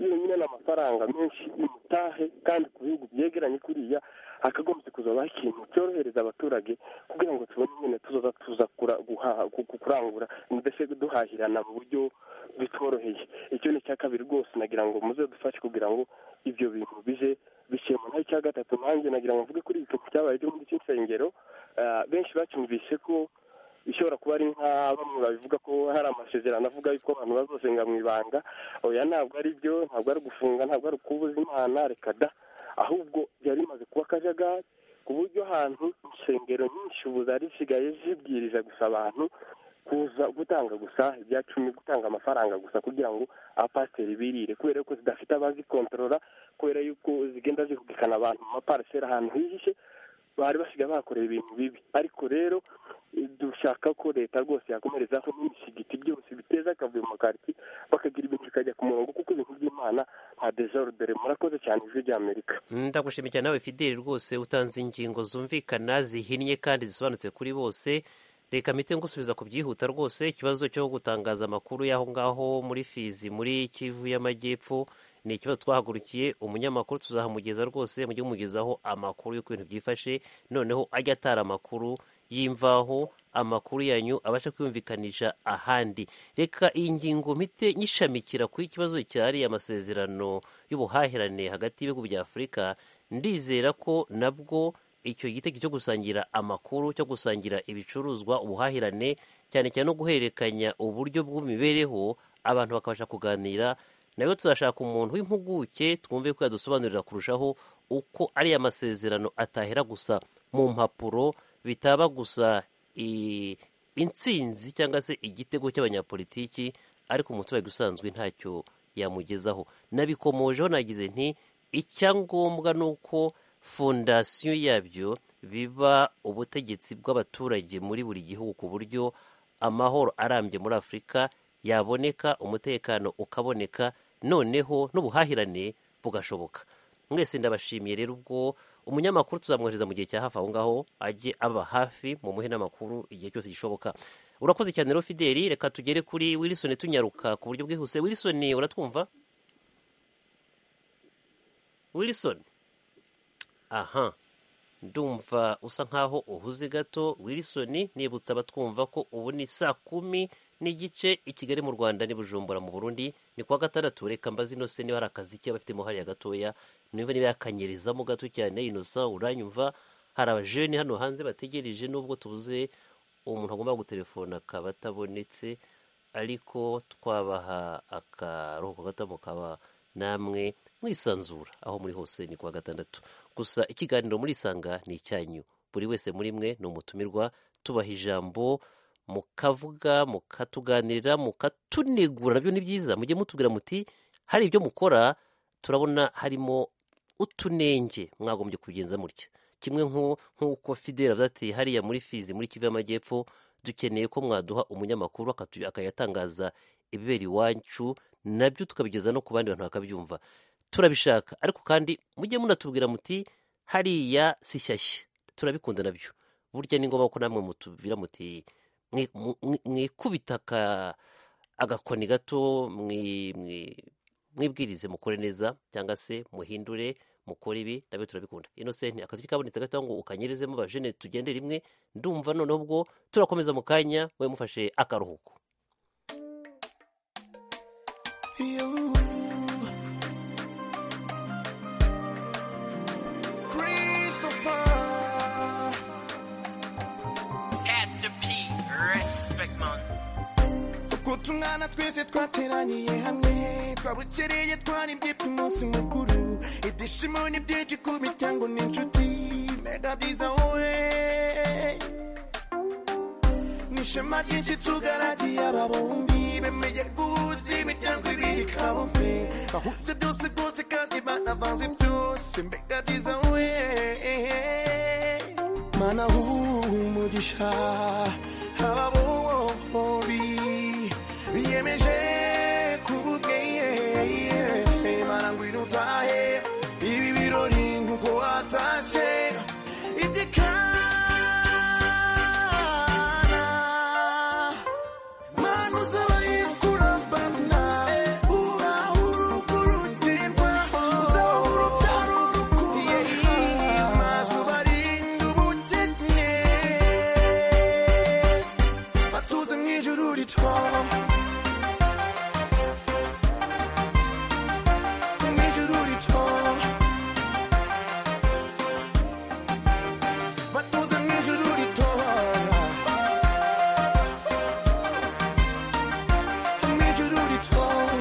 yonyine ni amafaranga menshi imutahe kandi ku bihugu byegeranye kuriya hakagombye kuzabaho ikintu cyorohereza abaturage kugira ngo tubone nyine tuzoza tuza kura- guhaha- ku- ku- kurangura mbese duhahirana mu buryo bitworoheye icyo ni icya kabiri rwose nagira ngo muze dufashe kugira ngo ibyo bintu bije bikemura naho icya gatatu nanjye nagira ngo mvuge kuri iki kintu cyabaye cyo muri cy'insengero Ah, benshi bacyumvise ko ishobora kuba ari nka bamwe babivuga ko hari amasezerano avuga yuko abantu bazosenga mu ibanga oya ntabwo ari byo ntabwo ari ugufunga ntabwo ari ukubuza imana reka da ahubwo byari bimaze kuba akajagari ku buryo ahantu insengero nyinshi ubu zari zisigaye zibwiriza gusa abantu kuza gutanga gusa ibya cumi gutanga amafaranga gusa kugira ngo abapasiteri birire kubera yuko zidafite abazikontorora kubera yuko zigenda zihugikana abantu mu mapariseri ahantu hihishe bari basigaye bahakorera ibintu bibi ariko rero eh, dushaka ko leta rwose yakomerezaho n'imisigiti byose biteza akavuyo mu makaritsiye bakagira ibintu bikajya ku murongo kuko ibintu by'imana nta dezorudere murakoze cyane ijwi ry'amerika ndagushimiye cyane nawe fideli rwose utanze ingingo zumvikana zihinnye kandi zisobanutse kuri bose reka mpite ngusubiza ku byihuta rwose ikibazo cyo gutangaza amakuru y'aho ngaho muri fizi muri kivu y'amajyepfo ni ikibazo twahagurukiye umunyamakuru tuzahamugeza rwose mujye mugezaho amakuru y'uko ibintu byifashe noneho ajya atara amakuru y'imvaho amakuru yanyu abasha kwiyumvikanisha ahandi reka iyi ngingo mpite nyishamikira ku ikibazo cyariye amasezerano y'ubuhahirane hagati y'ibihugu bya afurika ndizera ko nabwo icyo gitego cyo gusangira amakuru cyo gusangira ibicuruzwa ubuhahirane cyane cyane no guhererekanya uburyo bw'imibereho abantu bakabasha kuganira nayo tuzashaka umuntu w'impuguke twumve ko yadusobanurira kurushaho uko ariya masezerano atahera gusa mu mpapuro bitaba gusa i- intsinzi cyangwa se igitego cy'abanyapolitiki ariko umuturage usanzwe ntacyo yamugezaho nabikomojeho nagize nti icyangombwa ni uko fondasiyo yabyo biba ubutegetsi bw'abaturage muri buri gihugu ku buryo amahoro arambye muri afurika yaboneka umutekano ukaboneka noneho n'ubuhahirane bugashoboka mwese ndabashimiye rero ubwo umunyamakuru tuzamwohereza mu gihe cya hafi aho ngaho ajye aba hafi mu muhe n'amakuru igihe cyose gishoboka urakoze cyane rero fideli reka tugere kuri wilisoni tunyaruka ku buryo bwihuse wilisoni uratwumva wilisoni aha ndumva usa nkaho uhuze gato wilisoni nibutsa abatwumva ko ubu ni saa kumi n'igice i kigali mu rwanda ni bujumbura mu burundi ni kuwa gatandatu reka mbaze inose niba hari akazi ke abafite muhariya gatoya niba niba yakanyirizamo gato cyane inosa uranyumva hari abajeni hano hanze bategereje nubwo tubuze umuntu agomba gutelefona akaba atabonetse ariko twabaha akaruhuko gato mukaba namwe mwisanzura aho muri hose ni kuwa gatandatu gusa ikiganiro muri isanga ni icyanyu buri wese muri mwe ni umutumirwa tubaha ijambo mukavuga mukatuganirira mukatunegura nabyo ni byiza mujye mutubwira muti hari ibyo mukora turabona harimo utunenge mwagombye kubigenza mutya kimwe nk'u- nk'uko fidela avuze ati hariya muri fizi muri kivu y'amajyepfo dukeneye ko mwaduha umunyamakuru akatu- akayatangaza ibibera iwacu nabyo tukabigeza no ku bandi bantu bakabyumva turabishaka ariko kandi mujye munatubwira muti hariya si shyashya turabikunda nabyo burya ni ngombwa ko namwe mutubwira muti mwi- mu- mwi- mwikubita aka- agakoni gato mwi- mwi- mwibwirize mukore neza cyangwa se muhindure mukore ibi nabyo turabikunda inosenti akazi kabonetse gato ngo ukanyirizemo bajene tugende rimwe ndumva noneho ubwo turakomeza mu kanya we mufashe akaruhuko kutumwana twese twateraniye hamwe twabukereye twaribye umunsi mukuru ibyishimo ni byinshi ku miryango n'inshuti mbega byiza wowe n'ishema ryinshi tugaragiye aba bombi bemeye guhuza imiryango ibiri kabombe bahuje byose rwose kandi banavanze byose mbega byiza wowe mana humugisha aba bombi biyemeje kububwiye mana ngwino utahe ibi birori nkuko watashe itikana mana uzaba yukurabana ubaho urukurutirwa uzaba urubyaro urukuye amazuba arinda ubukene batuze mu ijuru ritwara mw'ijuru ritwara batuze mw'ijuru ritwara mw'ijuru ritwara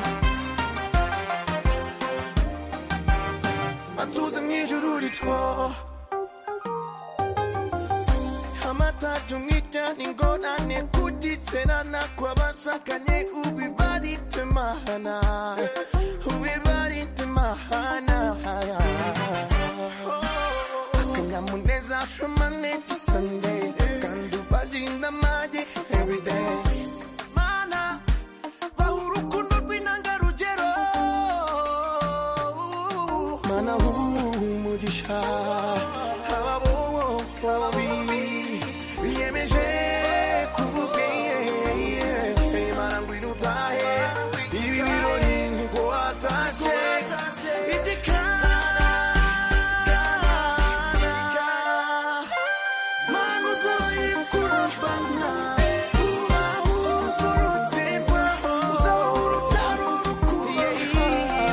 batuze mw'ijuru ritwara amatatu mwitani ngorane kutitserana kw'abashakanye ubibaritemahana ubibaritemahana akanyamuneza from monday to sunday kandi ubarinda amage everyday mana baha urukundo rw'intangarugero mana humugisha ababobo babi biyemeje kububwiye mana ngwino utahe ibi birori nkuko watashe itikana mana uzaba yukurabana ubaho urukurutirwa uzaba urubyaro urukuye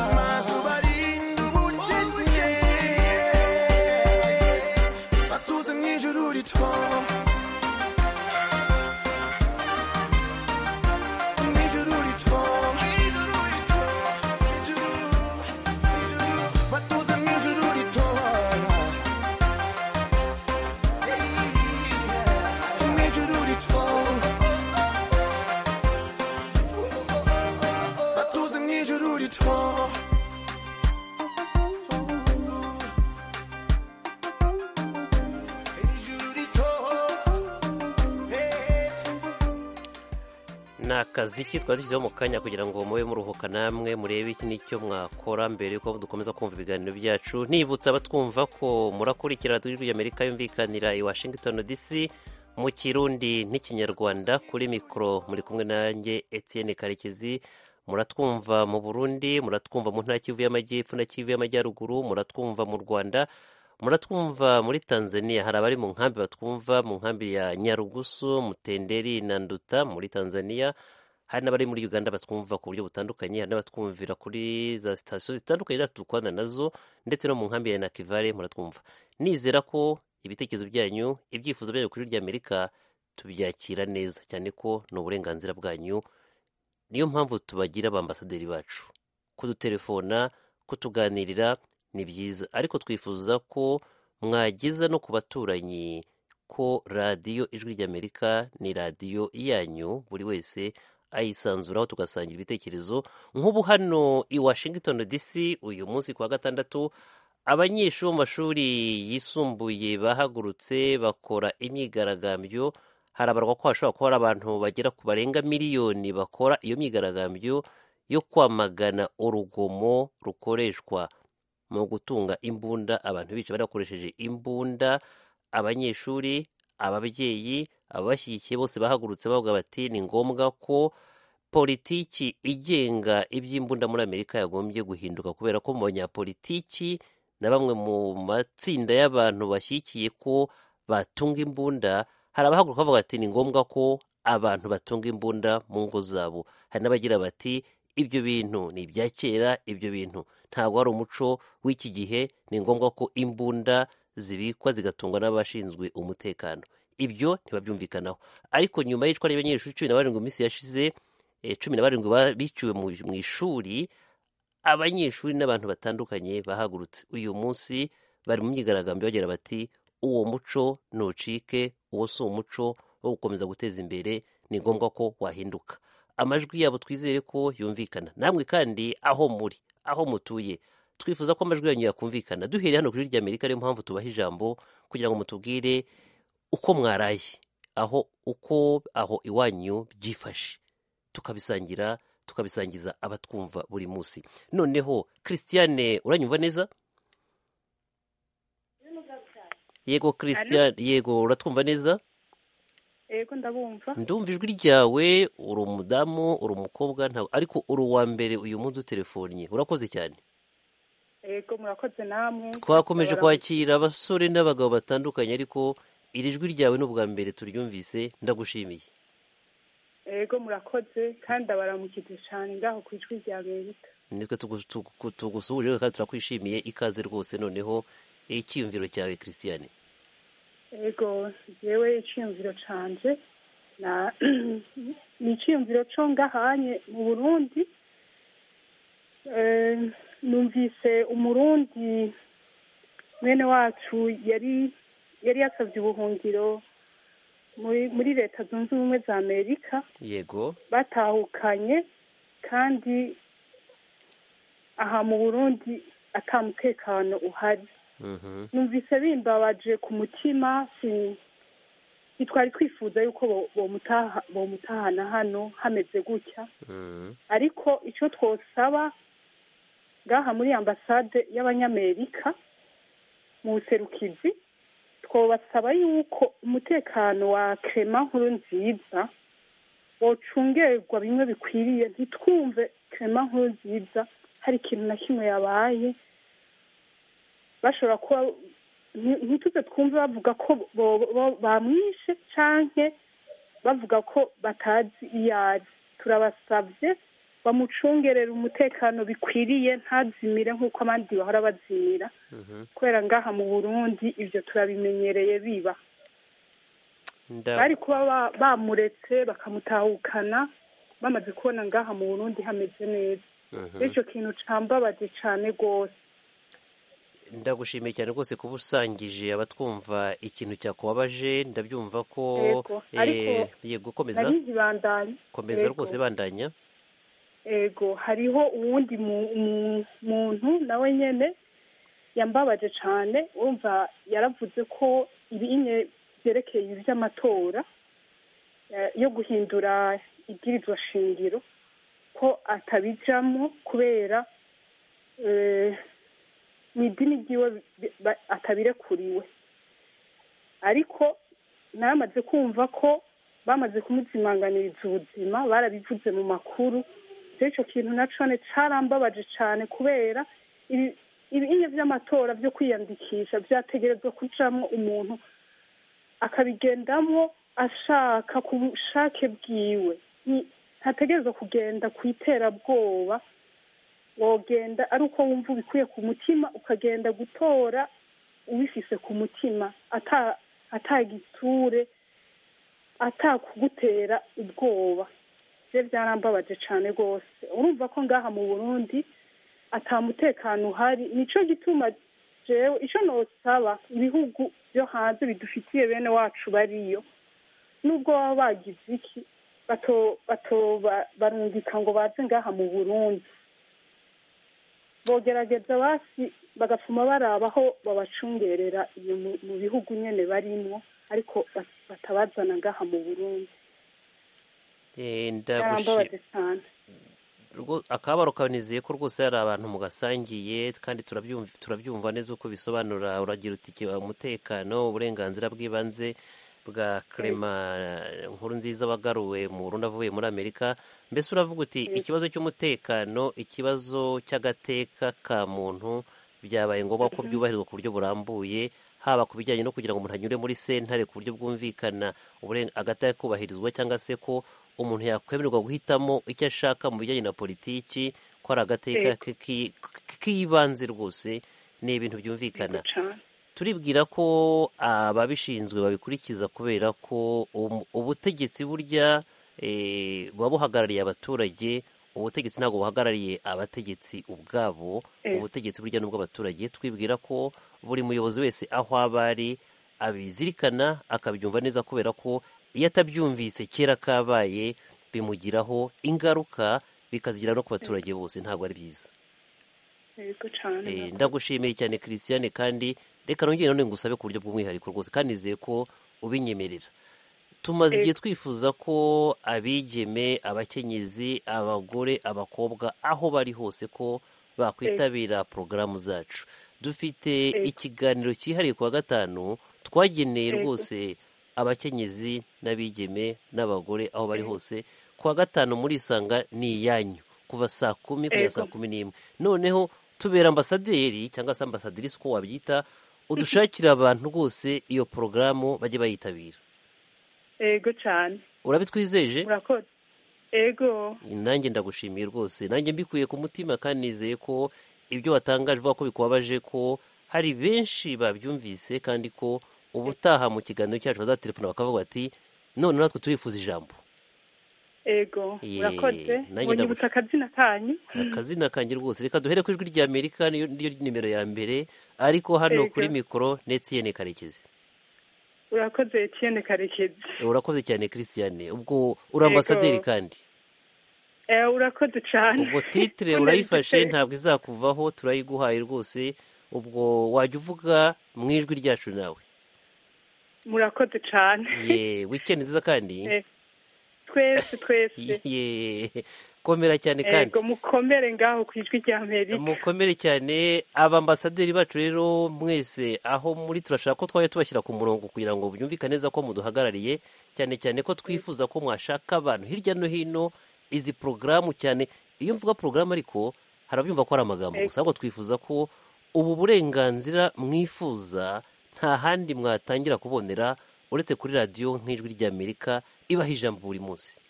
amazuba arinda ubukene batuze mw'ijuru ritwara mw'ijuru ritwara Ijuru, ijuru, batuze mw'ijuru ritwara mw'ijuru ritwara batuze mw'ijuru ritwara ni akaziki twari dushyizeho mu kanya kugira ngo mube muruhuka namwe murebe iki n'icyo mwakora mbere yuko dukomeza kumva ibiganiro byacu nibutsa abatwumva ko murakurikira radiyo y'amerika yumvikanira i washington dc mu kirundi n'ikinyarwanda kuri mikoro muri kumwe nanjye etienne karekezi muratwumva mu burundi muratwumva mu ntara kivu y'amajyepfo na kivu y'amajyaruguru muratwumva mu rwanda muratwumva muri tanzania hari abari mu nkambi batwumva mu nkambi ya nyarugusu mutenderi na nduta muri tanzania hari n'abari muri uganda batwumva ku buryo butandukanye hari n'abatwumvira kuri za sitasiyo zitandukanye zacu dukorana nazo ndetse no mu nkambi ya nakivare muratwumva nizera ko ibitekerezo byanyu ibyifuzo byanyu kuri rya amerika tubyakira neza cyane ko ni uburenganzira bwanyu niyo mpamvu tubagira abambasaderi bacu kudutelefona kutuganirira ni byiza ariko twifuza ko mwageza no ku baturanyi ko radiyo ijwi ry'amerika ni radiyo yanyu buri wese ayisanzuraho tugasangira ibitekerezo nk'ubu hano i washington dc uyu munsi ku wa gatandatu abanyeshuri bo mu mashuri yisumbuye bahagurutse bakora imyigaragambyo harabarwa ko hashobora kuba hari abantu bagera ku barenga miliyoni bakora iyo myigaragambyo yo kwamagana urugomo rukoreshwa mu gutunga imbunda abantu bica bari bakoresheje imbunda abanyeshuri ababyeyi ababashyigikiye bose bahagurutse bavuga bati ni ngombwa ko politiki igenga iby'imbunda muri amerika yagombye guhinduka kubera ko mu banyapolitiki na bamwe mu matsinda y'abantu bashyigikiye ko batunga imbunda hari abahaguruka bavuga bati ni ngombwa ko abantu batunga imbunda mu ngo zabo hari n'abagira bati ibyo bintu ni ibya kera ibyo bintu ntabwo ari umuco w'iki gihe ni ngombwa ko imbunda zibikwa zigatungwa n'abashinzwe umutekano ibyo ntibabyumvikanaho ariko nyuma y'icwa ry'abanyeshuri cumi na barindwi minsi yashize cumi na barindwi biciwe mu ishuri abanyeshuri n'abantu batandukanye bahagurutse uyu munsi bari mu myigaragambyo bagira bati uwo muco ntucike uwo si umuco wo gukomeza guteza imbere ni ngombwa ko wahinduka amajwi yabo twizere ko yumvikana namwe kandi aho muri aho mutuye twifuza ko amajwi yanyu yakumvikana duhereye hano kuri irya amerika ariyo mpamvu tubaha ijambo kugira ngo mutubwire uko mwaraye aho uko aho iwanyu byifashe tukabisangira tukabisangiza abatwumva buri munsi noneho christiane uranyumva neza yego christiane yego uratwumva neza yego ndabumva ndumva ijwi ryawe uri umudamu uri umukobwa ntabwo ariko uri uwa mbere uyu munsi utelefonnye urakoze cyane yego murakoze namwe twakomeje kwakira abasore n'abagabo batandukanye ariko iri jwi ryawe ni ubwa mbere turyumvise ndagushimiye yego murakoze kandi abaramukije cyane ngaho ku ijwi rya amerika nitwe tugusuhuje kandi turakwishimiye ikaze rwose noneho icyiyumviro cyawe christiane ego yewe icyiyumviro canje ni icyiyumviro cyo ngahanye mu burundi numvise umurundi mwene wacu yari yari yasabye ubuhungiro muri muri leta zunze ubumwe za amerika yego batahukanye kandi aha mu burundi ata mutekano uhari numvise bimbabaje ku mutima ntitwari twifuza yuko bomutahana hano hameze gutya ariko icyo twosaba ngaha muri ambasade y'abanyamerika mu buserukizi twabasaba yuko umutekano wa kerema nkuru nziza wocungerwa bimwe bikwiriye ntitwumve kerema nkuru nziza hari ikintu na kimwe yabaye bashobora kuba ntituze twumve bavuga ko bamwishe cyangwa bavuga ko batazi iyo ari turabasabye bamucungerera umutekano bikwiriye ntazimire nk'uko abandi bahora bazimira kubera ngaha mu burundi ibyo turabimenyereye biba bari kuba bamuretse bakamutahukana bamaze kubona ngaha mu burundi hameze neza bityo kintu cyambabaje cyane rwose ndagushimiye cyane rwose kuba usangije abatwumva ikintu cyakubabaje ndabyumva ko yego komeza komeza rwose bandanya yego hariho uwundi muntu nawe nyine yambabaje cyane wumva yaravuze ko ibinye byerekeye iby'amatora yo guhindura ibwirizwa shingiro ko atabijamo kubera eh, mu idini ryiwe bi- ba- atabirekuriwe ariko naramaze kumva ko bamaze kumuzimanganiriza ubuzima barabivuze mu makuru rero icyo kintu na cone carambabaje cyane kubera ibi- ibinya by'amatora byo kwiyandikisha byategerezwa kujamwo umuntu akabigendamo ashaka ku bushake bwiwe Nti- ntategerezwa kugenda ku iterabwoba wogenda ari uko wumva ubikuye ku mutima ukagenda gutora ubifise ku mutima ata- atagiture atakugutera ubwoba bye byarambabaje cyane rwose urumva ko ngaha mu burundi atamutekano uhari nicyo gituma jewe icyo nosaba ibihugu byo hanze bidufitiye bene wacu bariyo nubwo baba bagize iki bato bato ba- barungika ngo baze ngaha mu burundi bogerageza basi bagapfuma baraba aho babacungerera iyo mu- mu bihugu nyine barimo ariko bat- batabazana ngaha mu burundi Eh, ndagushi- byarambabaje cyane rwo- akababaro kawe nizeye ko rwose hari abantu mugasangiye kandi turabyumv- turabyumva neza uko bisobanura uragira uti "Ki- umutekano uburenganzira bw'ibanze bwa Clement nkuru nziza wagaruwe mu Burundi avuye muri Amerika mbese uravuga uti Yego. ikibazo cy'umutekano ikibazo cy'agateka ka muntu byabaye ngombwa ko Mhm. byubahirizwa ku buryo burambuye haba ku bijyanye no kugira ngo umuntu anyure muri sentare ku buryo bwumvikana uburen- agateka kubahirizwa cyangwa se ko umuntu yakwemererwa guhitamo icyo ashaka mu bijyanye na politiki ko ari agateka Yego. k- ki- k- k'ibanze rwose ni ibintu byumvikana cyane turibwira ko ababishinzwe babikurikiza kubera ko um- ubutegetsi burya eh, buba buhagarariye abaturage ubutegetsi ntabwo buhagarariye abategetsi ubwabo Eh. ubutegetsi burya n'ubw'abaturage twibwira ko buri muyobozi wese aho aba ari abizirikana akabyumva neza kubera ko iyo atabyumvise kera kabaye bimugiraho ingaruka bikazigera no ku baturage bose ntabwo ari byiza yego Eh, cyane ndagushimiye cyane christiane kandi reka nongere none ngusabe ku buryo bw'umwihariko rwose kandi nizeye ko ubinyemerera tumaze Eh. igihe twifuza ko abigeme abakenyezi abagore abakobwa aho bari hose ko bakwitabira porogaramu zacu dufite Yego. ikiganiro cyihariye ku wa gatanu twageneye Yego. rwose abakenyezi n'abigeme n'abagore aho bari hose ku wa gatanu muri isanga ni iyanyu kuva saa kumi kugera Yego. saa kumi n'imwe noneho tubera ambasaderi cyangwa se ambasadirisi uko wabyita udushakira abantu rwose iyo porogaramu bajye bayitabira yego cyane urabitwizeje murakoze yego nanjye ndagushimiye rwose nanjye mbikuye ku mutima kandi nizeye ko ibyo watangaje uvuga ko bikubabaje ko hari benshi babyumvise kandi ko ubutaha mu kiganiro cyacu bazatelefona bakavuga bati none natwe turifuza ijambo yego Ye, murakoze nanjye mwonyibutse akazina kanyu akazina kanjye rwose reka duhere ku ijwi ry'amerika niyo niyo nimero ya mbere ariko hano Yego. kuri mikoro netiyene karekezi urakoze etienne karekezi urakoze cyane christiane ubwo uri ambasaderi kandi Eh, urakoze cyane ubwo titire Ko urayifashe nayifite. ntabwo izakuvaho turayiguhaye rwose ubwo wajya uvuga mu ijwi ryacu nawe murakoze cyane ye wikendi nziza kandi Eh, twese twese ye komera cyane kandi yego mukomere ngaho ku ijwi rya amerika mukomere cyane abambasaderi bacu rero mwese aho muri turashaka ko twajya tubashyira ku murongo kugira ngo byumvikane neza ko muduhagarariye cyane cyane ko twifuza ko mwashaka abantu hirya no hino izi porogaramu cyane iyo mvuga porogaramu ariko harabyumva ko ari amagambo Yego. gusa ahubwo twifuza ko ubu burenganzira mwifuza nta handi mwatangira kubonera uretse kuri radiyo nk'ijwi ry'amerika ibaha ijambo buri munsi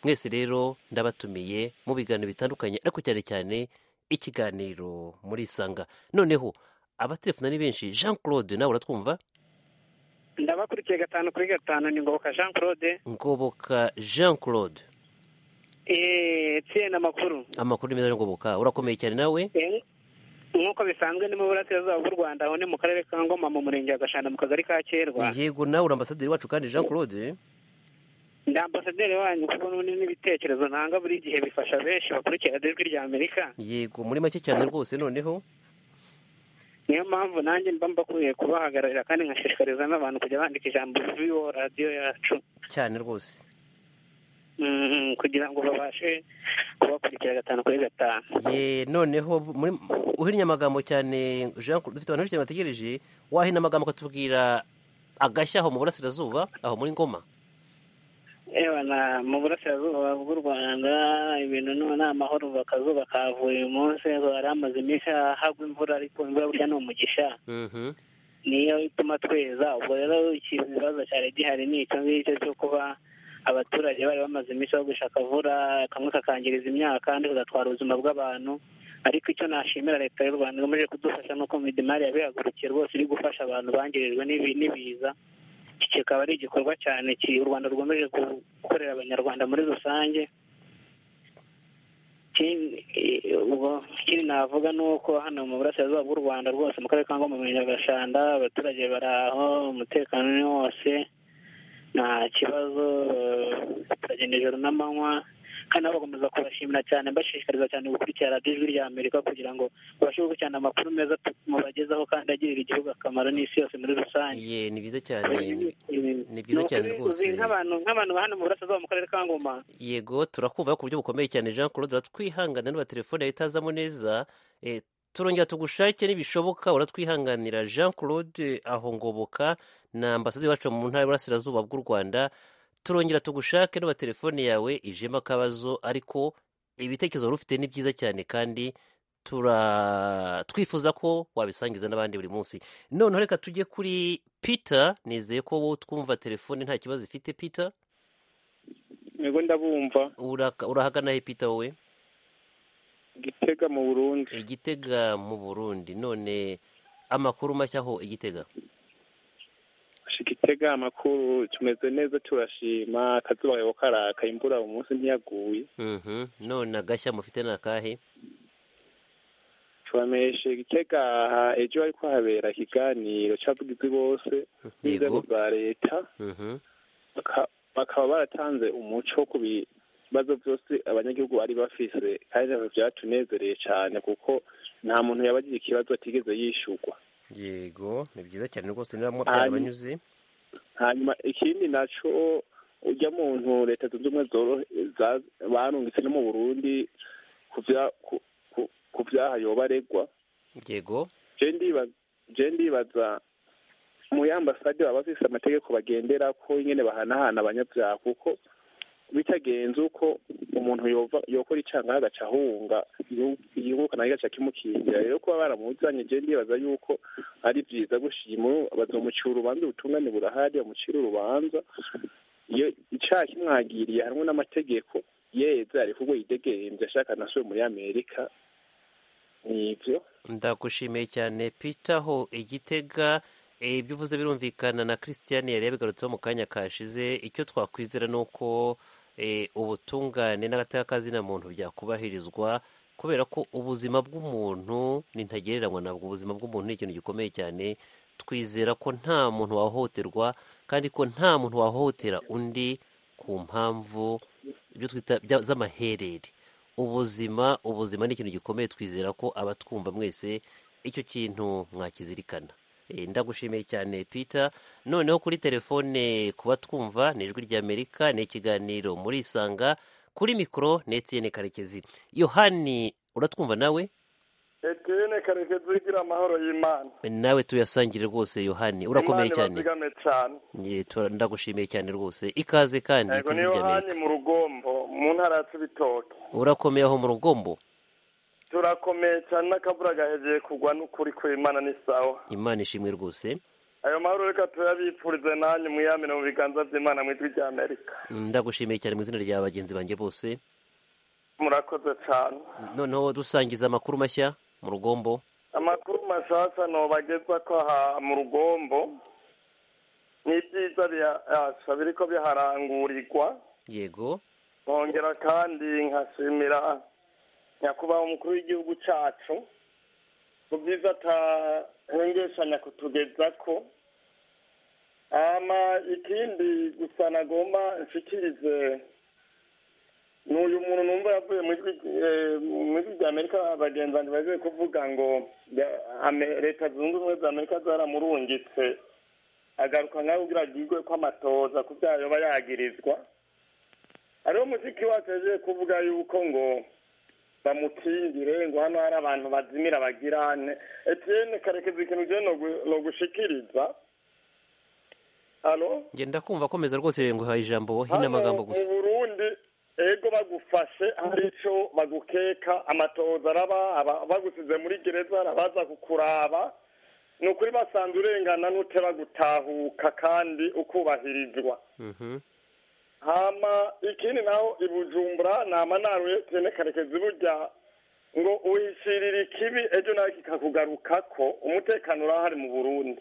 mwese rero ndabatumiye mu biganiro bitandukanye ariko cyane cyane ikiganiro muri isanga noneho abatelefona ni benshi jean claude nawe uratwumva ndabakurikiye gatanu kuri gatanu ni ngoboka jean claude ngoboka jean claude etiyeni amakuru amakuru ni meza yo ngoboka urakomeye cyane nawe Eh, nk'uko bisanzwe ni mu burasirazuba bw'u rwanda aho ni mu karere ka ngoma mu murenge wa gashanda mu kagari ka kerwa yego nawe uri ambasaderi wacu kandi jean claude ndi ambasaderi wanyu kuko n'ubundi n'ibitekerezo ntanga buri gihe bifasha benshi bakurikira ijwi rya amerika yego muri make cyane rwose noneho niyo mpamvu nanjye mba mbakwiye kubahagararira kandi nkashishikariza n'abantu kujya bandika ijambo viwo radiyo yacu cyane rwose Mm, kugira ngo babashe kubakurikira gatanu kuri gatanu Eh, noneho muri- uhinnye amagambo cyane Jean Claude, dufite abantu benshi cyane bategereje wahina amagambo ukatubwira agashya aho mu burasirazuba aho muri ngoma yewe na mu burasirazuba bw'u rwanda ibintu ni ni amahoro bakazuba kavuye uyu munsi hari hamaze iminsi hagwa imvura ariko imvura burya ni umugisha Mhm. niyo ituma tweza ubwo rero ikibazo cyari gihari ni icyo ngicyo cyo kuba abaturage bari bamaze iminsi bagusha akavura kamwe kakangiriza imyaka kandi kagatwara ubuzima bw'abantu ariko icyo nashimira leta y'u rwanda igamije kudufasha nuko midimari yabihagurukiye rwose iri gufasha abantu bangirijwe n'ibi- n'ibiza iki kikaba ari igikorwa cyane ki- u rwanda rukomeje gu- gukorera abanyarwanda muri rusange Ikindi- eh, ubwo ikindi navuga ni uko hano mu burasirazuba bw'u rwanda rwose mu karere ka ngoma mu nyagashanda abaturage baraho umutekano ni wose nta kibazo eh, turagenda ijoro n'amanywa kandi nabo bakomeza kubashimira cyane mbashishikariza cyane gukurikira radiyo ijwi rya amerika kugira ngo babashe gukurikirana amakuru meza tu- mubagezaho kandi agirira igihugu akamaro n'isi yose muri rusange ye ni byiza cyane ni byiza cyane rwose uzi nk'abantu nk'abantu ba hano mu burasirazuba mu karere ka ngoma yego turakumva ku buryo bukomeye cyane jean claude uratwihanganira niba telefone yawe itazamo neza Eh, turongera tugushake nibishoboka uratwihanganira jean claude aho ngoboka na ambasazi iwacu mu ntara y'uburasirazuba bw'u rwanda turongera tugushake niba telefone yawe ijemo akabazo ariko ibitekerezo wari ufite ni byiza cyane kandi tura twifuza ko wabisangiza n'abandi buri munsi noneho reka tujye kuri peter nizeye ko wowe twumva telefone nta kibazo ifite peter ntego ndabumva Uraka- urahagana he peter wowe gitega mu burundi igitega mu burundi none amakuru mashya aho igitega gitega amakuru tumeze neza turashima akazuba kariho karaka imvura uyu munsi ntiyaguye Mhm. none agashya mufite ni akahe tubamenyeshe gitega ejo ariko habera ikiganiro cy'abavugizi bose n'inzego za leta Mhm. baka- bakaba baratanze umuco ku bibazo byose abanyagihugu bari bafise kandi ivyo byatunezereye cyane kuko nta muntu yabagije ikibazo atigeze yishyurwa yego ni byiza cyane rwose niba mu- Hanyuma- byarabanyuze hanyuma ikindi naco ujya muntu leta zunze ubumwe zoro- za- barungitse no mu burundi kuvya- ku- ku- ku vyaha yoba aregwa yego je ndiba- je ndibaza mu y'ambasade baba bafise amategeko bagendera ko ingene bahanahana abanyabyaha kuko bitagenze uko umuntu yova- yokora icanga agaca ahunga igihugu- igihugu nayo gaca kimukingira rero kuba baramuzanye je ndibaza yuko ari byiza gushima bazomucira urubanza ubutungane burahari bamucire urubanza iyo icaha kimwagiriye harimo n'amategeko yeze ariko ubwo yidegemvye ashaka nasubiye muri amerika nivyo ndagushimiye cyane peter aho igitega Eh, ibyo uvuze birumvikana na christian yari yabigarutseho mu kanya kashize icyo twakwizera ni uko eh, ubutungane n'agateka muntu byakubahirizwa kubera ko ubuzima bw'umuntu ni ntagereranywa nabwo ubuzima bw'umuntu ni ikintu gikomeye cyane twizera ko nta muntu wahohoterwa kandi ko nta muntu wahohotera undi ku mpamvu ibyo twita bya- z'amaherere ubuzima ubuzima ni ikintu gikomeye twizera ko abatwumva mwese icyo kintu mwakizirikana Eh, ndagushimiye cyane peter noneho kuri telefone kuba twumva ni ijwi ry'amerika ni ikiganiro murisanga kuri mikoro ni etiyene karekezi yohani uratwumva nawe etiyene karekezi igira amahoro y'imana nawe tuyasangire rwose yohani urakomeye imana cyane ibazigame cyane Ye, tura- ndagushimiye cyane rwose ikaze kandi yego ku ni ijwi ry'amerika. yohani mu rugombo mu ntara ya cibitoke urakomeye aho mu rugombo turakomeye cyane n'akavura gahegeye kugwa n'ukuri kw'imana ni sawa imana ishimwe rwose ayo mahoro reka tuyabipfurize nanyu mwiyamine mu biganza by'imana mu ijwi rya amerika ndagushimiye cyane mu izina rya bagenzi banjye bose murakoze cyane noneho dusangiza amakuru mashya mu rugombo amakuru mashasha nobagezwa ko aha mu rugombo n'ibyiza bihasha biriko biharangurirwa yego nkongera kandi nkashimira nyakubahwa umukuru w'igihugu cyacu mu byiza atahengeshanya kutugeza ko ama ikindi gusa nagomba nshikirize n'uyu muntu numva yavuye mu ijwi eh, mu ijwi rya amerika bagenzi banjye bagiye kuvuga ngo ya- Ame- leta zunze ubumwe za amerika zaramurungitse agaruka nkaho ugira agirwe ko amatoza ku byaha yoba yagirizwa hariho mushiki wacu yagiye kuvuga yuko ngo bamukingire ngo hano hari abantu bazimira bagirane etiyene karekezi ikintu ugiye ni ugushikiriza halo ngenda kumva akomeza rwose ngo haye ijambo wohe n'amagambo mu gusa burundi ego bagufashe hari icyo bagukeka amatoza araba aba- bagusize muri gereza arabaza kukuraba ni ukuri basanze urengana n'utera gutahuka kandi ukubahirizwa Mhm. hama ikindi naho i bujumbura nama naruye tene karekezi burya ngo uhishirire ikibi ejo nawe kikakugaruka ko umutekano urahari mu burundi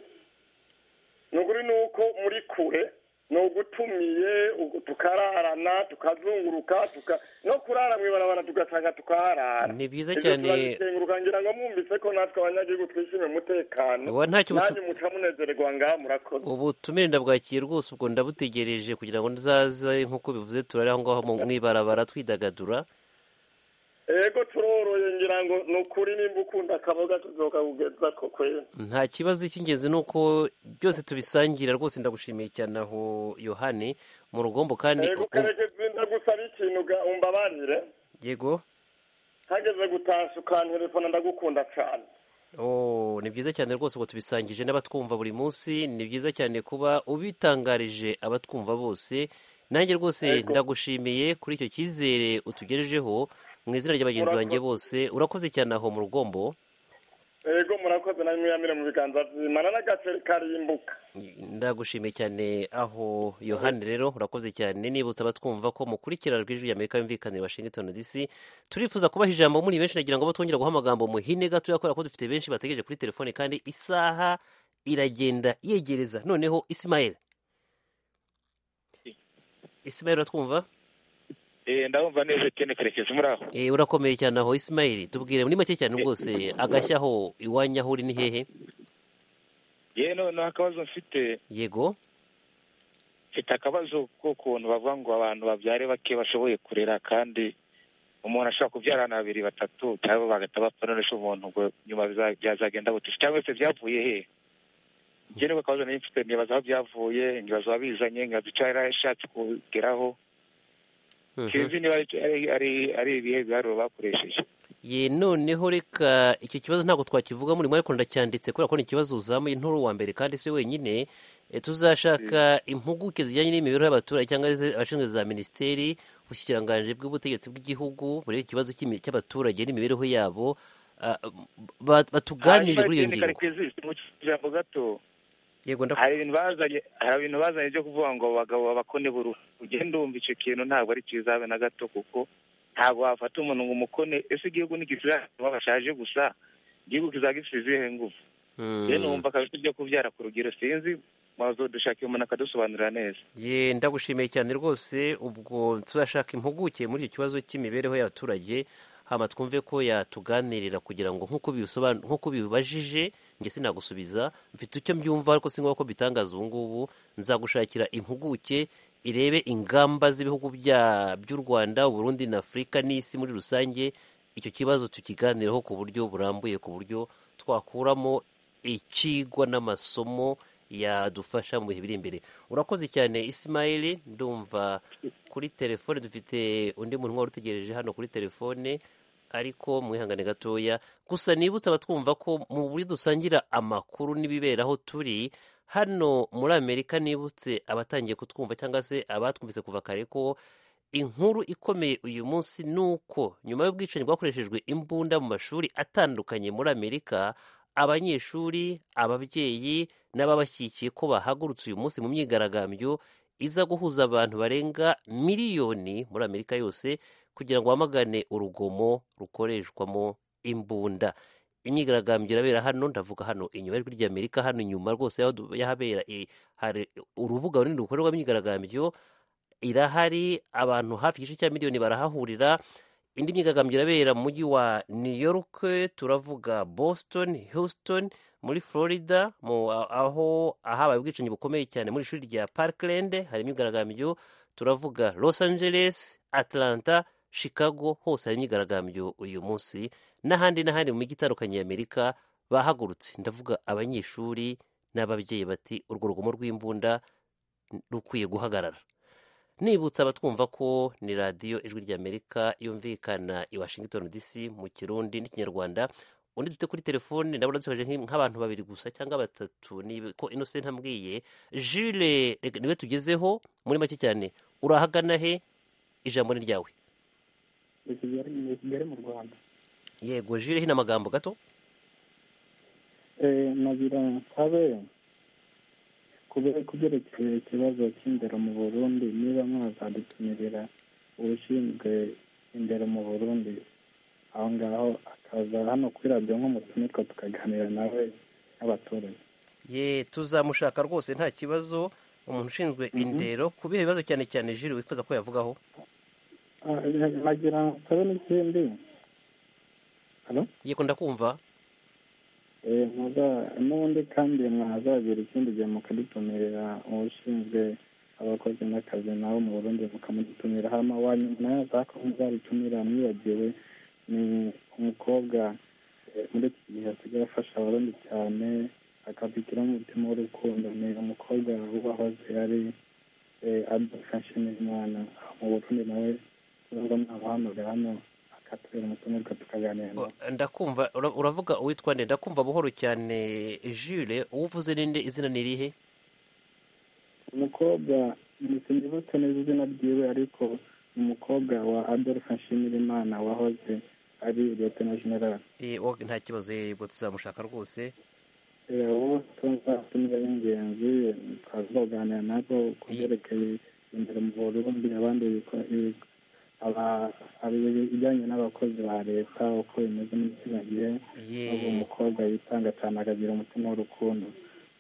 ni ukuri ni uko muri kure ni ugutumiye ugu- tukararana tukazunguruka tuka- no kurara mu ibarabara tugasanga tukaharara Ni byiza Ibyo cyane. turabikenguruka ngira ngo mwumvise ko natwe abanyagihugu twishimiye umutekano Wa ntacyo butu- nanyu muca munezererwa ngaha murakoze ubutumire ndabwakiye rwose ubwo ndabutegereje kugira ngo nzaze nk'uko bivuze turari aho ngaho mu- mu ibarabara twidagadura ego turoroye ngira ngo ni ukuri nimba ukunda akaboga tuzoka kugeza ko kwera nta kibazo cy'ingenzi ni uko byose tubisangira rwose ndagushimiye cyane aho yohani mu rugombo kandi ego karekezi ndagusaba ikintu ga- umbabarire yego hageze gutasha ukanterefona ndagukunda cyane Oh, ni byiza cyane rwose ngo tubisangije n'abatwumva buri munsi ni byiza cyane kuba ubitangarije abatwumva bose nanjye rwose Yego. ndagushimiye kuri icyo cyizere utugejejeho mu izina rya bagenzi Murakoze. banjye bose urakoze cyane aho mu rugombo ego murakoze namwe mwiyamire mu biganza by'imana n'agaceri karimbuka ndagushimiye cyane aho yohani rero urakoze cyane nibutsa abatwumva ko mukurikirana ijwi ry'amerika yumvikanira washington dc turifuza kubaha ijambo muri benshi nagira ngo batwongera guha amagambo muhine gatoya kubera ko dufite benshi bategereje kuri telefone kandi isaha iragenda yegereza noneho isimayeli isimayeli uratwumva ndabumva neza cyane kerekeza muri aho Eh, urakomeye cyane aho isimayeli tubwire muri make cyane rwose agashya aho iwanyu aho uri ni hehe yewe noneho akabazo mfite yego mfite akabazo k'ukuntu bavuga ngo abantu babyare bake bashoboye kurera kandi umuntu ashobora kubyarana babiri batatu cyangwa bagahita bapfa none se umuntu ngo nyuma biza- byazagenda butisi cyangwa se byavuye he njye nibwo akabazo nari mfite nibaza aho byavuye nkibaza ababizanye nkibaza icyo yari ashatse kugeraho sinzi niba ari- ari- ari- ari ibihe biharuro bakoresheje ye noneho reka icyo kibazo ntabwo twakivuga muri mwari kundi cyanditse kubera ko ni ikibazo uzamuye nturi uwa mbere kandi si we wenyine Eh, tuzashaka impuguke zijyanye n'imibereho y'abaturage cyangwa se abashinzwe za minisiteri ubushyikiranganje bw'ubutegetsi bw'igihugu burebe ikibazo cy'imi- cy'abaturage n'imibereho yabo Ah, ba- batuganirire kuri iyo Hanyuma, ngingo Karekezi, mu ijambo gato yego ndaku- hari ibintu bazanye hari ibintu bazanye byo kuvuga ngo abagabo babakone bururu ugenda wumva icyo kintu ntabwo ari cyiza habe na gato kuko ntabwo wafata umuntu ngo umukone ese igihugu ntigisira abantu bashaje gusa igihugu kizaba gifite izihe ngufu Mm. rero numva kabisa ibyo kubyara ku rugero sinzi maze dushakira umuntu akadusobanurira neza ye ndagushimiye cyane rwose ubwo turashaka impuguke muri icyo kibazo cy'imibereho y'abaturage hama twumve ko yatuganirira kugira ngo nk'uko bibisoban- nk'uko bibajije njye sinagusubiza mfite icyo mbyumva ariko si ngombwa ko bitangaza ubu ngubu nzagushakira impuguke irebe ingamba z'ibihugu bya- by'u rwanda uburundi na afurika n'isi muri rusange icyo kibazo tukiganiraho ku buryo burambuye ku buryo twakuramo ikigwa n'amasomo yadufasha mu bihe biri imbere urakoze cyane isimayili ndumva kuri telefone dufite undi muntu wari utegereje hano kuri telefone ariko mwihangane gatoya gusa nibutse abatwumva ko mu buryo dusangira amakuru n'ibibera aho turi hano muri amerika nibutse abatangiye kutwumva cyangwa se abatwumvise kuva kare ko inkuru ikomeye uyu munsi ni uko nyuma y'ubwicanyi bwakoreshejwe imbunda mu mashuri atandukanye muri amerika abanyeshuri ababyeyi n'ababashyigikiye ko bahagurutse uyu munsi mu myigaragambyo iza guhuza abantu barenga miliyoni muri amerika yose kugira ngo bamagane urugomo rukoreshwamo imbunda imyigaragambyo irabera hano ndavuga hano inyuma y'ijwi ry'amerika hano inyuma rwose y'aho du- y'ahabera eh, hari urubuga runini rukorerwamo imyigaragambyo irahari abantu hafi igice cya miliyoni barahahurira indi myigaragambyo irabera mu mujyi wa new york turavuga boston houston muri florida mu aho ahabaye ubwicanyi bukomeye cyane muri ishuri rya parkland hari imyigaragambyo turavuga los angeles atlanta chicago hose hari imyigaragambyo uyu munsi n'ahandi n'ahandi mu mijyi itandukanye y'amerika bahagurutse ndavuga abanyeshuri n'ababyeyi bati urwo rugomo rw'imbunda rukwiye guhagarara nibutsa abatwumva ko ni radiyo ijwi ry'amerika yumvikana i washington dc mu kirundi n'ikinyarwanda undi dufite kuri telefone ndabona dusoje nk'abantu babiri gusa cyangwa batatu ko innocent ambwiye jule niwe tugezeho muri make cyane urahagana he ijambo ni ryawe ni kigali mu rwanda yego jule hino amagambo gato nagira nsabe kubyerekeye ikibazo cy'indero mu burundi niba mwazadutumirira ushinzwe indero mu burundi aho ngaho akaza hano kuri radiyo nk'umutumirwa tukaganira nawe n'abaturage ye tuzamushaka rwose nta kibazo umuntu ushinzwe indero ku bihe bibazo cyane cyane jire wifuza ko yavugaho nagira nsabe n'ikindi yego ndakumva n'ubundi kandi mwazagira ikindi gihe mukadutumirira ushinzwe abakozi n'akazi nawe mu burundi mukamudutumira hano wa nyuma y'aho muzadutumira mwibagiwe ni umukobwa muri iki gihe asigaye afasha abarundi cyane akabigiramo umutima w'urukundo ni umukobwa wahoze ari adolphe nshimiyimana mu burundi nawe tuzaba mwamuhamagara hano akatubera umutumirwa tukaganira nawe ndakumva ura- uravuga uwitwa nde ndakumva buhoro cyane jule uwo uvuze ninde izina ni irihe umukobwa ntibutse neza izina ryiwe ariko ni umukobwa wa adolphe nshimirimana wahoze ari liyetona general Eh, wo- nta kibazo yego tuzamushaka rwose ubu tuzatumira y'ingenzi twazaganira nabo ku byerekeye imbere mu burundi abandi biko- ibi- aba- abi- ibijyanye n'abakozi ba leta uko bimeze muri kino gihe Ye. ubu umukobwa yitanga cyane akagira umutima w'urukundo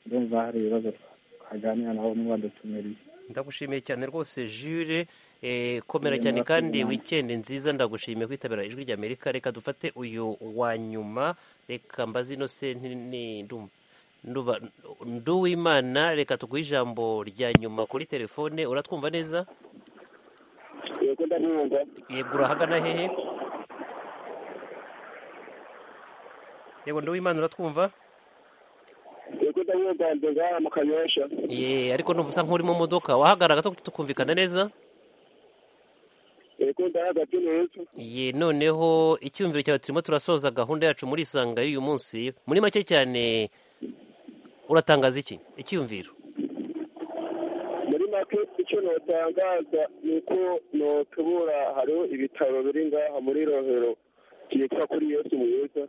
ndumva hari ibibazo twa- twaganira nabo mwadutumiriye ndagushimiye cyane rwose jure eh, komera Ye, cyane murakoze kandi namwe. wikendi nziza ndagushimiye kwitabira ijwi rya amerika reka dufate uyu wa nyuma reka mbaze innocent ni ndumva nduba nduwimana reka tuguhe ijambo rya nyuma kuri telefone uratwumva neza yego ndamwumva yego urahagana hehe yego nduwimana uratwumva yego ndamwumva ndi ngaha mu kanyosha ye ariko numva usa nk'uri mu modoka wahagarara gato tukumvikana neza yego ndahagaze neza ye noneho icyumviro cyawe turimo turasoza gahunda yacu muri isanga y'uyu munsi muri make cyane uratangaza iki icyumviro muri make icyo notangaza ni uko notubura hariho ibitaro biri ngaha muri rohero byitwa kuri yesu mwiza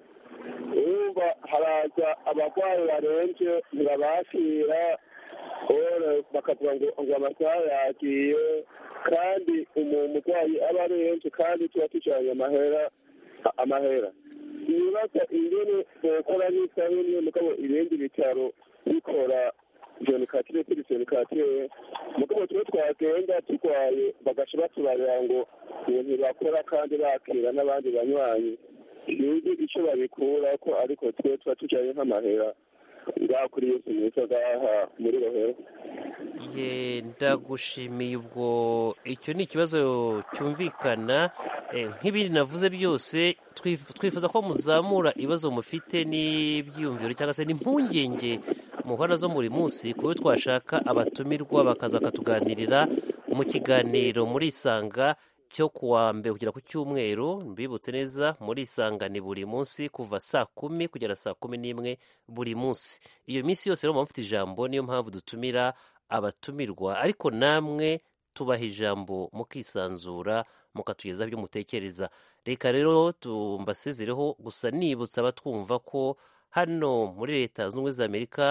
urumva haraza abarwayi barembye ntibabakira ora bakavuga ngo ngo amasaha yagiye kandi umuntu umurwayi aba arembye kandi tuba tujyanye amahera a- amahera ibibaza ingene bokora n'isa nk'imwe mugabo ibindi bitaro bikora joni katire kuri joni katire mugabo tuba twagenda turwaye bagaca batubarira ngo ubu ntibakora kandi bakira n'abandi banywanyi sinzi icyo babikura ko ariko twe tuba tujyanye nk'amahera ngaha kuri yesu mwiza ngaha muri rohero ye ndagushimiye ubwo icyo ni ikibazo cyumvikana eh, nk'ibindi navuze byose twif- twifuza ko muzamura ibibazo mufite n'ibyiyumviro cyangwa se n'impungenge muhora zo buri munsi ku buryo twashaka abatumirwa bakaza bakatuganirira mu kiganiro muri isanga cyo kuwa mbere kugera ku cyumweru mbibutse neza muri isanga ni buri munsi kuva saa kumi kugera saa kumi n'imwe buri munsi iyo minsi yose rero muba mufite ijambo niyo mpamvu dutumira abatumirwa ariko namwe tubaha ijambo mukisanzura mukatugezaho ibyo mutekereza reka rero tumbasezereho gusa nibutsa abatwumva ko hano muri leta zunze ubumwe za amerika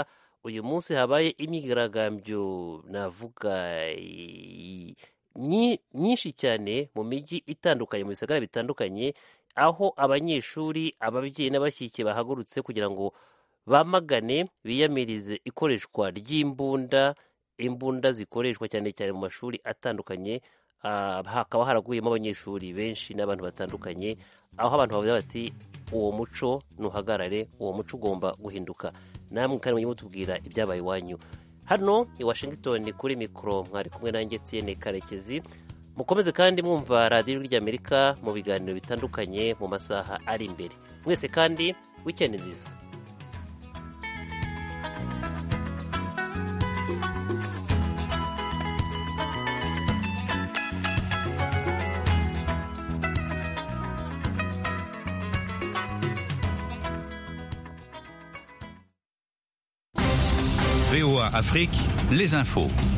uyu munsi habaye imyigaragambyo navuga i- nyi- nyinshi cyane mu mijyi itandukanye mu bisagara bitandukanye aho abanyeshuri ababyeyi n'abashyigikiye bahagurutse kugira ngo bamagane biyamirize ikoreshwa ry'imbunda imbunda zikoreshwa cyane cyane mu mashuri atandukanye ah, hakaba haraguyemo abanyeshuri benshi n'abantu batandukanye aho abantu bavuga bati uwo muco ntuhagarare uwo muco ugomba guhinduka namwe kandi mujye mutubwira ibyabaye iwanyu hano i washington kuri mikoro mwari kumwe nanjye etienne karekezi mukomeze kandi mwumva radiyo ijwi ry'amerika mu biganiro bitandukanye mu masaha ari imbere mwese kandi wikendi nziza VOA Afrique, les infos.